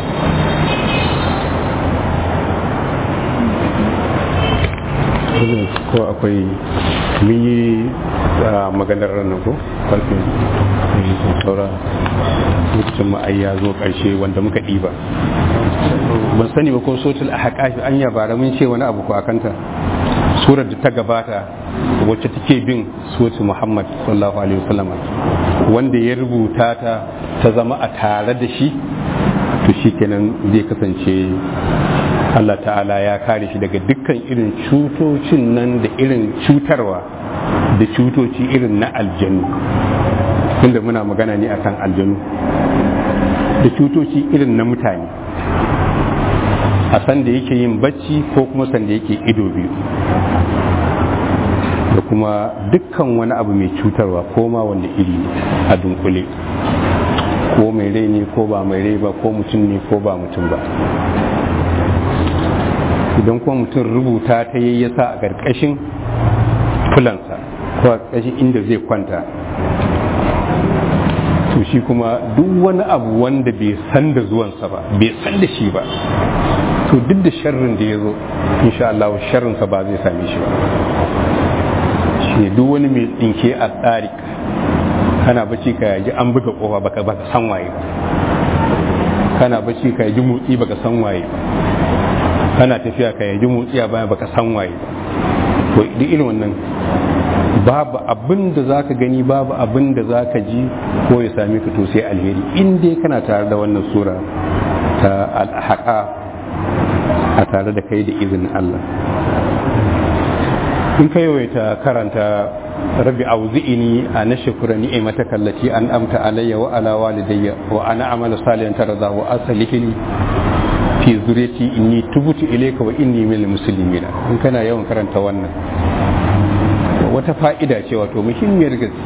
ko akwai mun yi maganar ranar ko karfin saura lokacin ma'ai ya zo ƙarshe wanda muka ɗiba ban sani ba ko sotul a haƙafi an yabara mun ce wani abu ko a kanta surar da ta gabata wacce take bin sotul muhammad sallallahu alaihi wasallam wanda ya rubuta ta ta zama a tare da shi to shi kenan zai kasance Allah ta'ala ya kare shi daga dukkan irin cutocin nan da irin cutarwa da cutoci irin na aljanu tunda muna magana ne akan aljanu da cutoci irin na mutane a sanda yake yin bacci ko kuma sanda yake ido biyu da kuma dukkan wani abu mai cutarwa ko ma wanda iri ne a dunkule ko mai rai ne ko ba mai rai ba ko mutum ne ko ba mutum ba idan kuma mutum rubuta ta yi ya sa a ƙarƙashin fulansa ko a ƙarƙashin inda zai kwanta to shi kuma duk wani abu wanda bai san da zuwansa ba bai san da shi ba to duk da sharrin da ya zo insha Allah sharrinsa ba zai same shi ba shi duk wani mai tsinke a tsari kana bacci ka yaji an buga kofa baka baka san waye ba kana bacci ka yaji motsi baka san waye ba kana tafiya ka yaji motsi a baya baka san waye ba to duk irin wannan babu abin da zaka gani babu abin da zaka ji ko ya same ka to sai alheri in dai kana tare da wannan sura ta alhaqa a tare da kai da izinin Allah in ka yawaita karanta rabbi auzi'ini a na shukura ni'imataka allati an amta alayya wa ala walidayya wa ana amala salihan tarza wa aslihni fi zuriyati inni tubtu ilayka wa inni minal muslimina in kana yawan karanta wannan wata fa'ida ce wato muhimmiyar gaske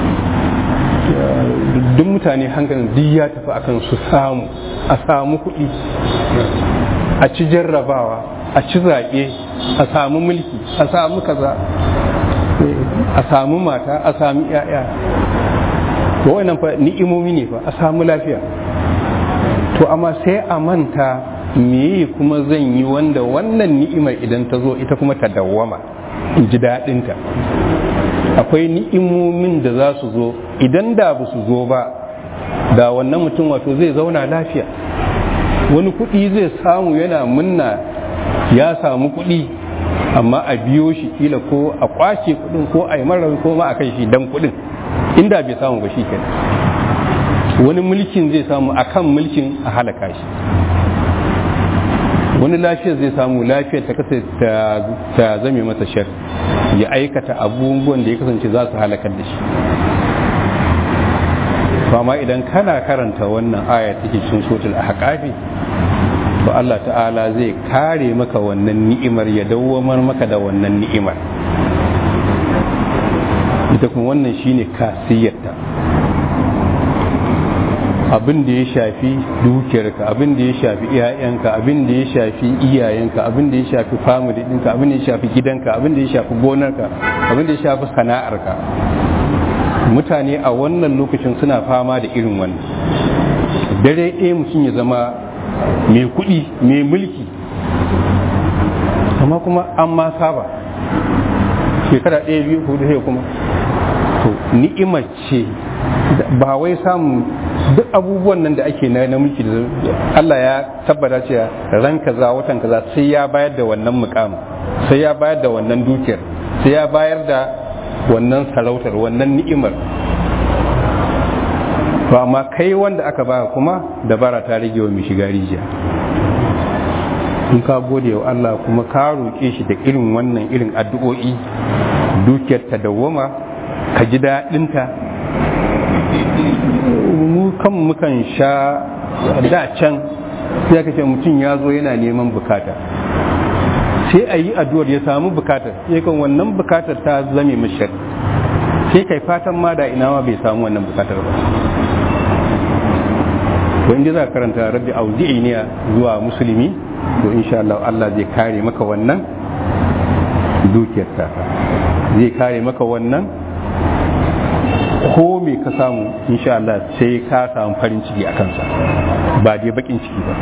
duk mutane hankalin duk ya tafi akan su samu a samu kuɗi a ci jarrabawa a ci zaɓe a samu mulki a samu kaza a samu mata a samu ‘ya'ya to wannan fa ni'imomi ne fa a samu lafiya to amma sai a manta meye kuma zan yi wanda wannan ni'imar idan ta zo ita kuma ta dawwama in ji daɗinta akwai ni'imomin da za su zo idan da ba su zo ba da wannan mutum wato zai zauna lafiya wani kuɗi zai samu yana munna ya samu kuɗi amma a biyo shi kila ko a kwace kuɗin ko a yi marar ko ma a kai shi dan kuɗin inda bai samu ba shi kenan wani mulkin zai samu akan mulkin a halaka shi wani lafiyar zai samu lafiyar ta kasa ta zame masa shar ya aikata abubuwan da ya kasance za su halakar da shi amma idan kana karanta wannan aya take cikin sotul ahqafi to Allah ta'ala zai kare maka wannan ni'imar ya dawwamar maka da wannan ni'imar ita kuma wannan shine kasiyarta abin da ya shafi dukiyarka abin da ya shafi iyayenka abin da ya shafi iyayenka abin da ya shafi family ɗinka abin da ya shafi gidanka abin da ya shafi gonarka abin da ya shafi sana'arka mutane a wannan lokacin suna fama da irin wannan dare ɗaya mutum ya zama mai kuɗi mai mulki amma kuma an ma saba shekara ɗaya biyu hudu sai kuma to ni'imar ce ba wai samun duk abubuwan nan da ake na mulki da Allah ya tabbata cewa ran kaza watan kaza sai ya bayar da wannan mukamin sai ya bayar da wannan dukiyar sai ya bayar da wannan sarautar wannan ni'imar to amma kai wanda aka ba kuma dabara ta rage wa mai shiga rijiya in ka gode wa Allah kuma ka roƙe shi da irin wannan irin addu'o'i dukiyar ta dawwama ka ji daɗinta mu kan mukan sha da can sai ka ce mutum ya zo yana neman bukata sai a yi addu'ar ya samu bukatar sai kan wannan bukatar ta zame mashar sai kai fatan ma da ina ma bai samu wannan bukatar ba to inda za ka karanta rabbi auzi'i ne zuwa musulmi to insha Allah Allah zai kare maka wannan dukiyar ta zai kare maka wannan ko me ka samu insha Allah sai ka samu farin ciki a kansa ba dai bakin ciki ba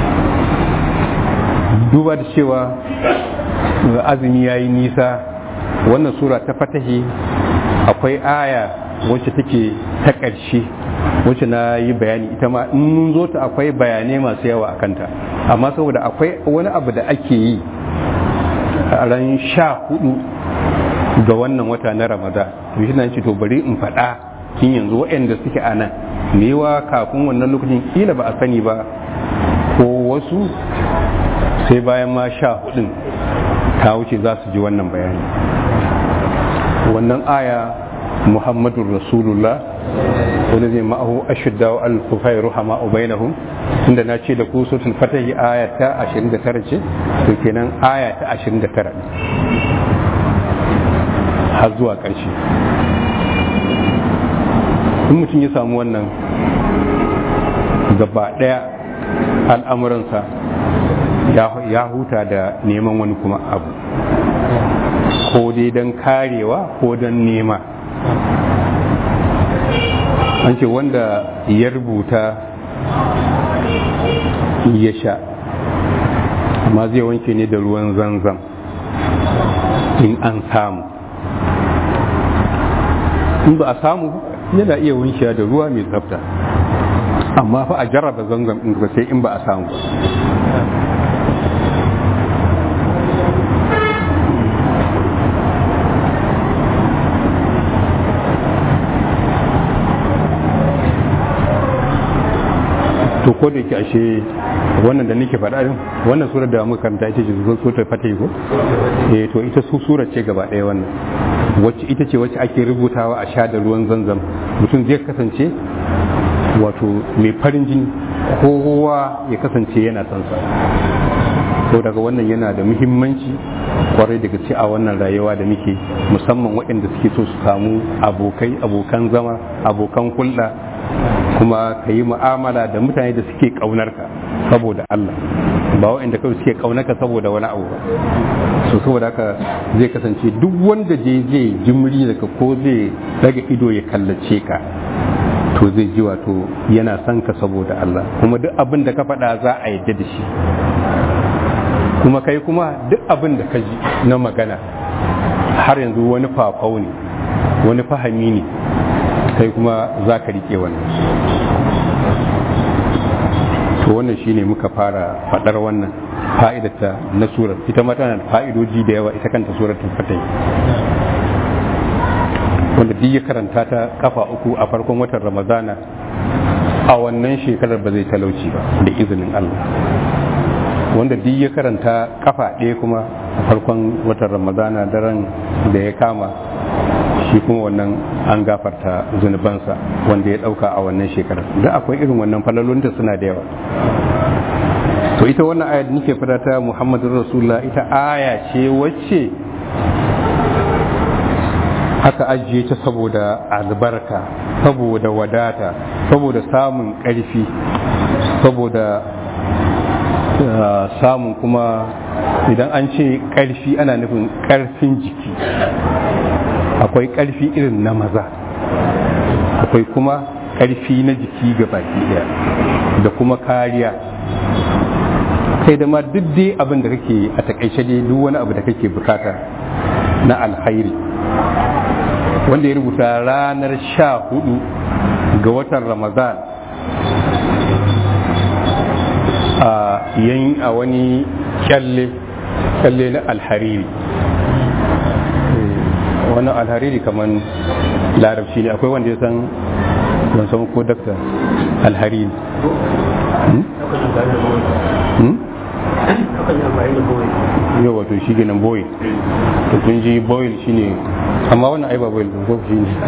duba da cewa azumi ya yi nisa wannan sura ta fatahi akwai aya wacce take ta ƙarshe wacce na yi bayani ita ma in mun zo ta akwai bayanai masu yawa a kanta amma saboda akwai wani abu da ake yi a ran sha hudu ga wannan wata na ramadan to shi na ce to bari in faɗa kin yanzu waɗanda suke a nan mewa kafin wannan lokacin kila ba a sani ba ko wasu sai bayan ma sha hudun ta wuce za su ji wannan bayani wannan aya muhammadun rasulullah wani zai ma'ahu ashidda wa al-kufai ruhama ubainahum tunda na ce da ku suratul fatahi aya ta 29 ce to kenan aya ta 29 har zuwa ƙarshe in mutum ya samu wannan gaba ɗaya al'amuransa ya huta da neman wani kuma abu ko dai don karewa ko don nema an ce wanda ya rubuta ya sha amma zai wanke ne da ruwan zanzan in an samu in ba a samu yana iya wankewa da ruwa mai tsafta amma fa a jarraba zanzan in sai in ba a samu to ko da yake ashe wannan da nake faɗa din wannan surar da muka karanta ita ce suratul fatih ko eh to ita su surar ce gaba ɗaya wannan wacce ita ce wacce ake rubutawa a sha da ruwan zanzam mutum zai kasance wato mai farin jini kowa ya kasance yana son sa to daga wannan yana da muhimmanci kwarai daga ce a wannan rayuwa da muke musamman waɗanda suke so su samu abokai abokan zama abokan hulɗa kuma ka yi mu'amala da mutane da suke ƙaunarka saboda Allah ba waɗanda kawai suke ƙaunarka saboda wani abu ba so saboda haka zai kasance duk wanda je zai jimri daga ko zai daga ido ya kallace ka to zai ji wato yana son ka saboda Allah kuma duk abin da ka faɗa za a yadda da shi kuma kai kuma duk abin da ka ji na magana har yanzu wani fafau ne wani fahami ne kai kuma za ka rike wannan to wannan shine muka fara faɗar wannan fa'idata na surar ita ma tana da fa'idoji da yawa ita kanta surar fatai wanda duk ya karanta ta kafa uku a farkon watan ramadana a wannan shekarar ba zai talauci ba da izinin Allah wanda duk ya karanta kafa ɗaya kuma a farkon watan ramadana daren da ya kama shi kuma wannan an gafarta zunubansa wanda ya ɗauka a wannan shekarar da akwai irin wannan falalunta suna da yawa to ita wannan aya da nake fada ta muhammadun rasulullah ita aya ce wacce aka ajiye ta saboda albarka saboda wadata saboda samun ƙarfi saboda samun kuma idan an ce ƙarfi ana nufin ƙarfin jiki akwai ƙarfi irin na maza akwai kuma ƙarfi na jiki ga baki ɗaya da kuma kariya kai da ma duk dai abin da kake a takaice dai duk wani abu da kake bukata na alkhairi wanda ya rubuta ranar sha hudu ga watan ramadan a yan a wani kyalle kyalle na alhariri wani alhariri kamar larabci ne akwai wanda ya san ban san ko dakta alhariri yau wato shi ganin boil to kun ji boil shine amma wannan ai ba boil din ko shi ne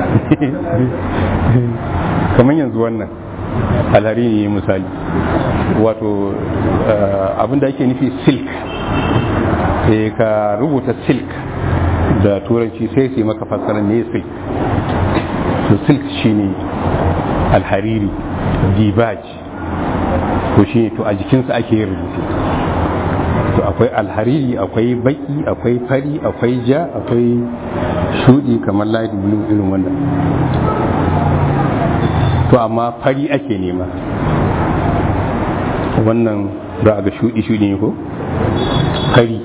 kamar yanzu wannan alhari ne misali wato abin da ake nufi silk sai ka rubuta silk da turanci sai su yi maka fassara ne silk to silk shine alhariri dibaj to shine to a jikinsa ake yin rubutu to akwai alhariri akwai baki akwai fari akwai ja akwai shudi kamar light blue irin wannan to amma fari ake nema wannan za a ga shudi shudi ne ko fari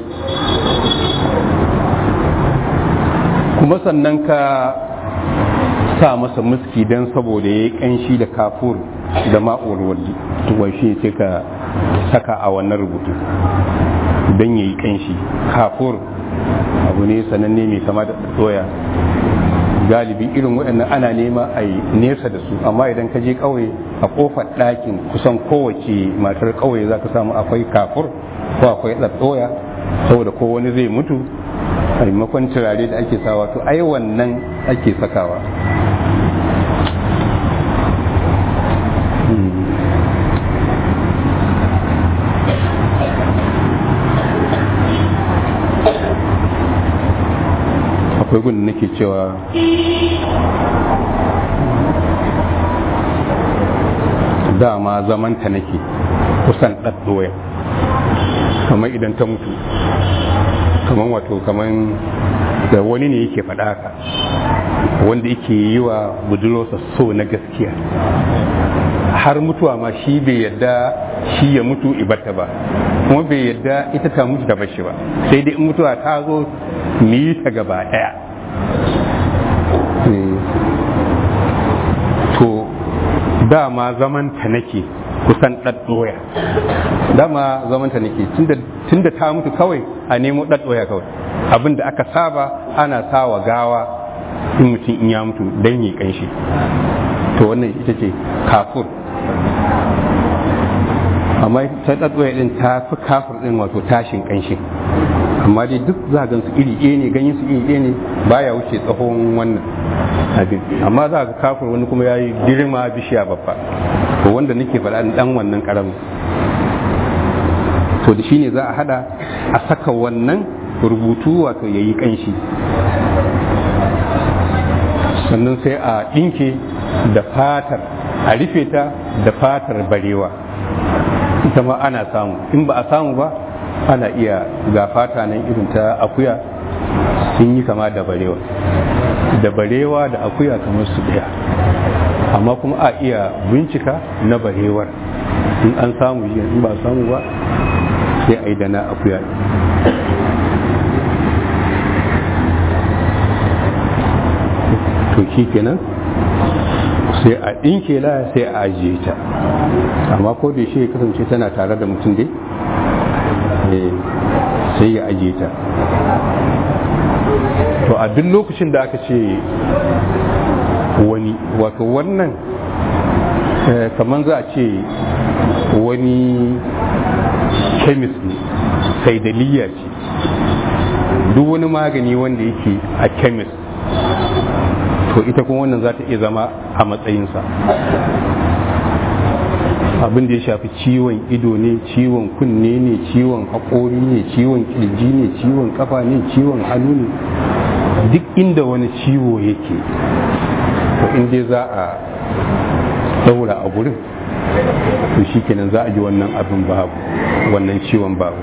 kuma sannan ka sa masa muski don saboda ya yi kanshi da kafur da ma'uwar waldi tuwon shi sai ka saka a wannan rubutu don ya yi kanshi kafur abu ne sananne mai kama da doya galibi irin waɗannan ana nema a yi nesa da su amma idan ka je ƙauye a ƙofar ɗakin kusan kowace matar ƙauye za ka samu akwai kafur ko akwai ɗaɗɗoya saboda ko wani zai mutu a maimakon turare da ake sawa to ai wannan ake sakawa akwai gudun nake cewa dama zamanta nake kusan ɗaɗɗoya kamar idan ta mutu kamar wato kamar da wani ne yake faɗa haka wanda yake yi wa budurarsa so na gaskiya har mutuwa ma shi bai yadda shi ya mutu ibata ba kuma bai yadda ita ta mutu ta bashi ba sai dai in mutuwa ta zo mu yi ta gaba ɗaya to dama zamanta nake kusan ɗaɗɗoya dama zamanta nake tunda ta mutu kawai a nemo ɗaɗɗoya kawai abin da aka saba ana sawa gawa in mutum in ya mutu don yi kanshi to wannan ita ce kafur amma ta ɗaɗɗoya ɗin ta fi kafur ɗin wato tashin kanshi amma dai duk za gan su iri ɗaya ne ganyen su iri ɗaya ne baya wuce tsawon wannan abin amma za ga kafur wani kuma ya yi girma bishiya babba to wanda nake faɗa ɗan wannan ƙaramin to da shine za a hada a saka wannan rubutu wato ya yi ƙanshi sannan sai a ɗinke da fatar a rufe ta da fatar barewa ita ma ana samu in ba a samu ba ana iya ga fata nan irin ta akuya sun yi kama da barewa da barewa da akuya kamar su ɗaya amma kuma a iya bincika na barewar in an samu in ba samu ba sai a yi da na akuya to shi kenan sai a ɗinke la sai a ajiye ta amma ko da shi ya kasance tana tare da mutum dai sai ya ajiye ta to a duk lokacin da aka ce wani wato wannan kamar za a ce wani kemis ne saidaliya ce duk wani magani wanda yake a kemis to ita kuma wannan za ta iya zama a matsayinsa abin da ya shafi ciwon ido ne ciwon kunne ne ciwon haƙori ne ciwon kirji ne ciwon kafa ne ciwon hannu ne duk inda wani ciwo yake to inda za a daura a gurin to shi kenan za a ji wannan abin babu wannan ciwon babu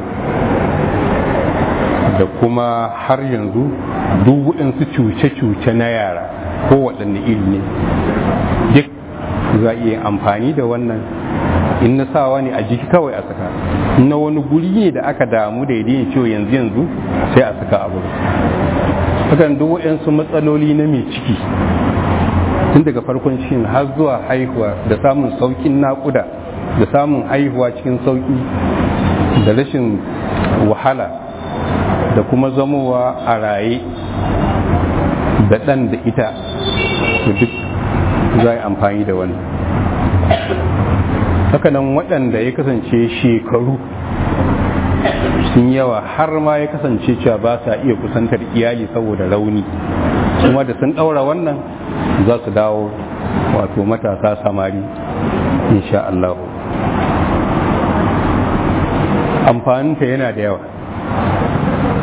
da kuma har yanzu duk waɗansu cuce-cuce na yara ko waɗanne iri ne duk za a iya amfani da wannan in na sawa ne a jiki kawai a saka in na wani guri ne da aka damu da yadda ciwo yanzu yanzu sai a saka abu hakan duk waɗansu matsaloli na mai ciki tun daga farkon cikin har zuwa haihuwa da samun saukin naƙuda da samun haihuwa cikin sauki da rashin wahala da kuma zamowa a raye da ɗan da ita duk za a yi amfani da wani hakanan waɗanda ya kasance shekaru sun yawa har ma ya kasance cewa ba sa iya kusantar iyali saboda rauni kuma da sun ɗaura wannan za su dawo wato matasa samari insha Allah amfaninta yana da yawa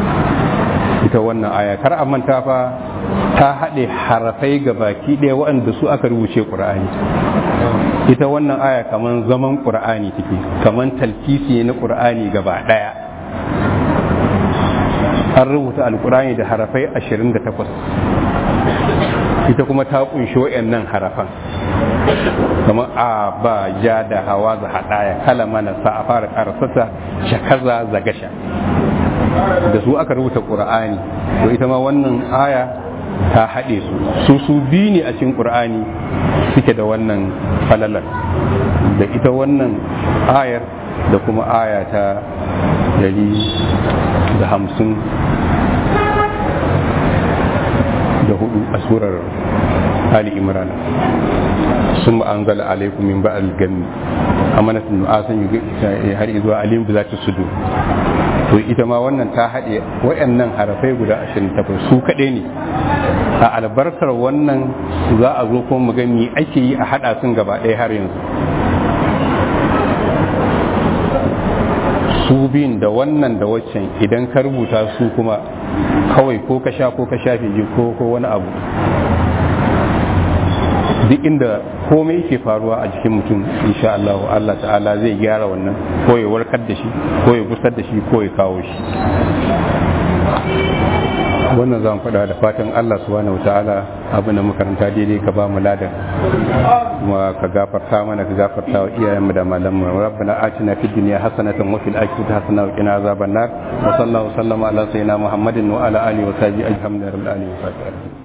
ita wannan aya kar a manta fa ta haɗe harafai ga baki ɗaya waɗanda su aka rubuce ƙur'ani ita wannan aya kaman zaman ƙur'ani take kaman talkisi na ƙur'ani gaba ɗaya an rubuta alƙur'ani da harafai 28 ita kuma ta ƙunshi waɗannan harafan kamar a ba ja da hawa za haɗaya kala mana sa a fara ƙarasata shakaza zagasha da su aka rubuta ƙur'ani to ita ma wannan aya ta haɗe su su su biyu ne a cikin ƙur'ani suke da wannan falalar da ita wannan ayar da kuma aya ta dari da hamsin da hudu a surar Ali Imran sun ma'anzala alaikum min ba'al gami amanatun nu'asan har zuwa alim bi zati sudu to ita ma wannan ta haɗe wayannan harafai guda 28 su kaɗai ne a albarkar wannan za a zo kuma mu ga me ake yi a haɗa sun gaba ɗaya har yanzu su biyun da wannan da waccan idan ka rubuta su kuma kawai ko ka sha ko ka shafe ji ko ko wani abu duk inda komai yake faruwa a jikin mutum insha Allah Allah ta'ala zai gyara wannan ko ya warkar da shi ko ya gusar da shi ko ya kawo shi wannan zan faɗa da fatan Allah subhanahu ta'ala abin da makaranta daidai ka ba mu ladan kuma ka gafarta mana ka gafarta wa iyayenmu da malamu rabbana atina fid dunya hasanatan wa fil akhirati hasanatan wa qina azaban nar wa sallallahu sallama ala sayyidina muhammadin wa ala alihi wa sahbihi ajhamdu rabbil alamin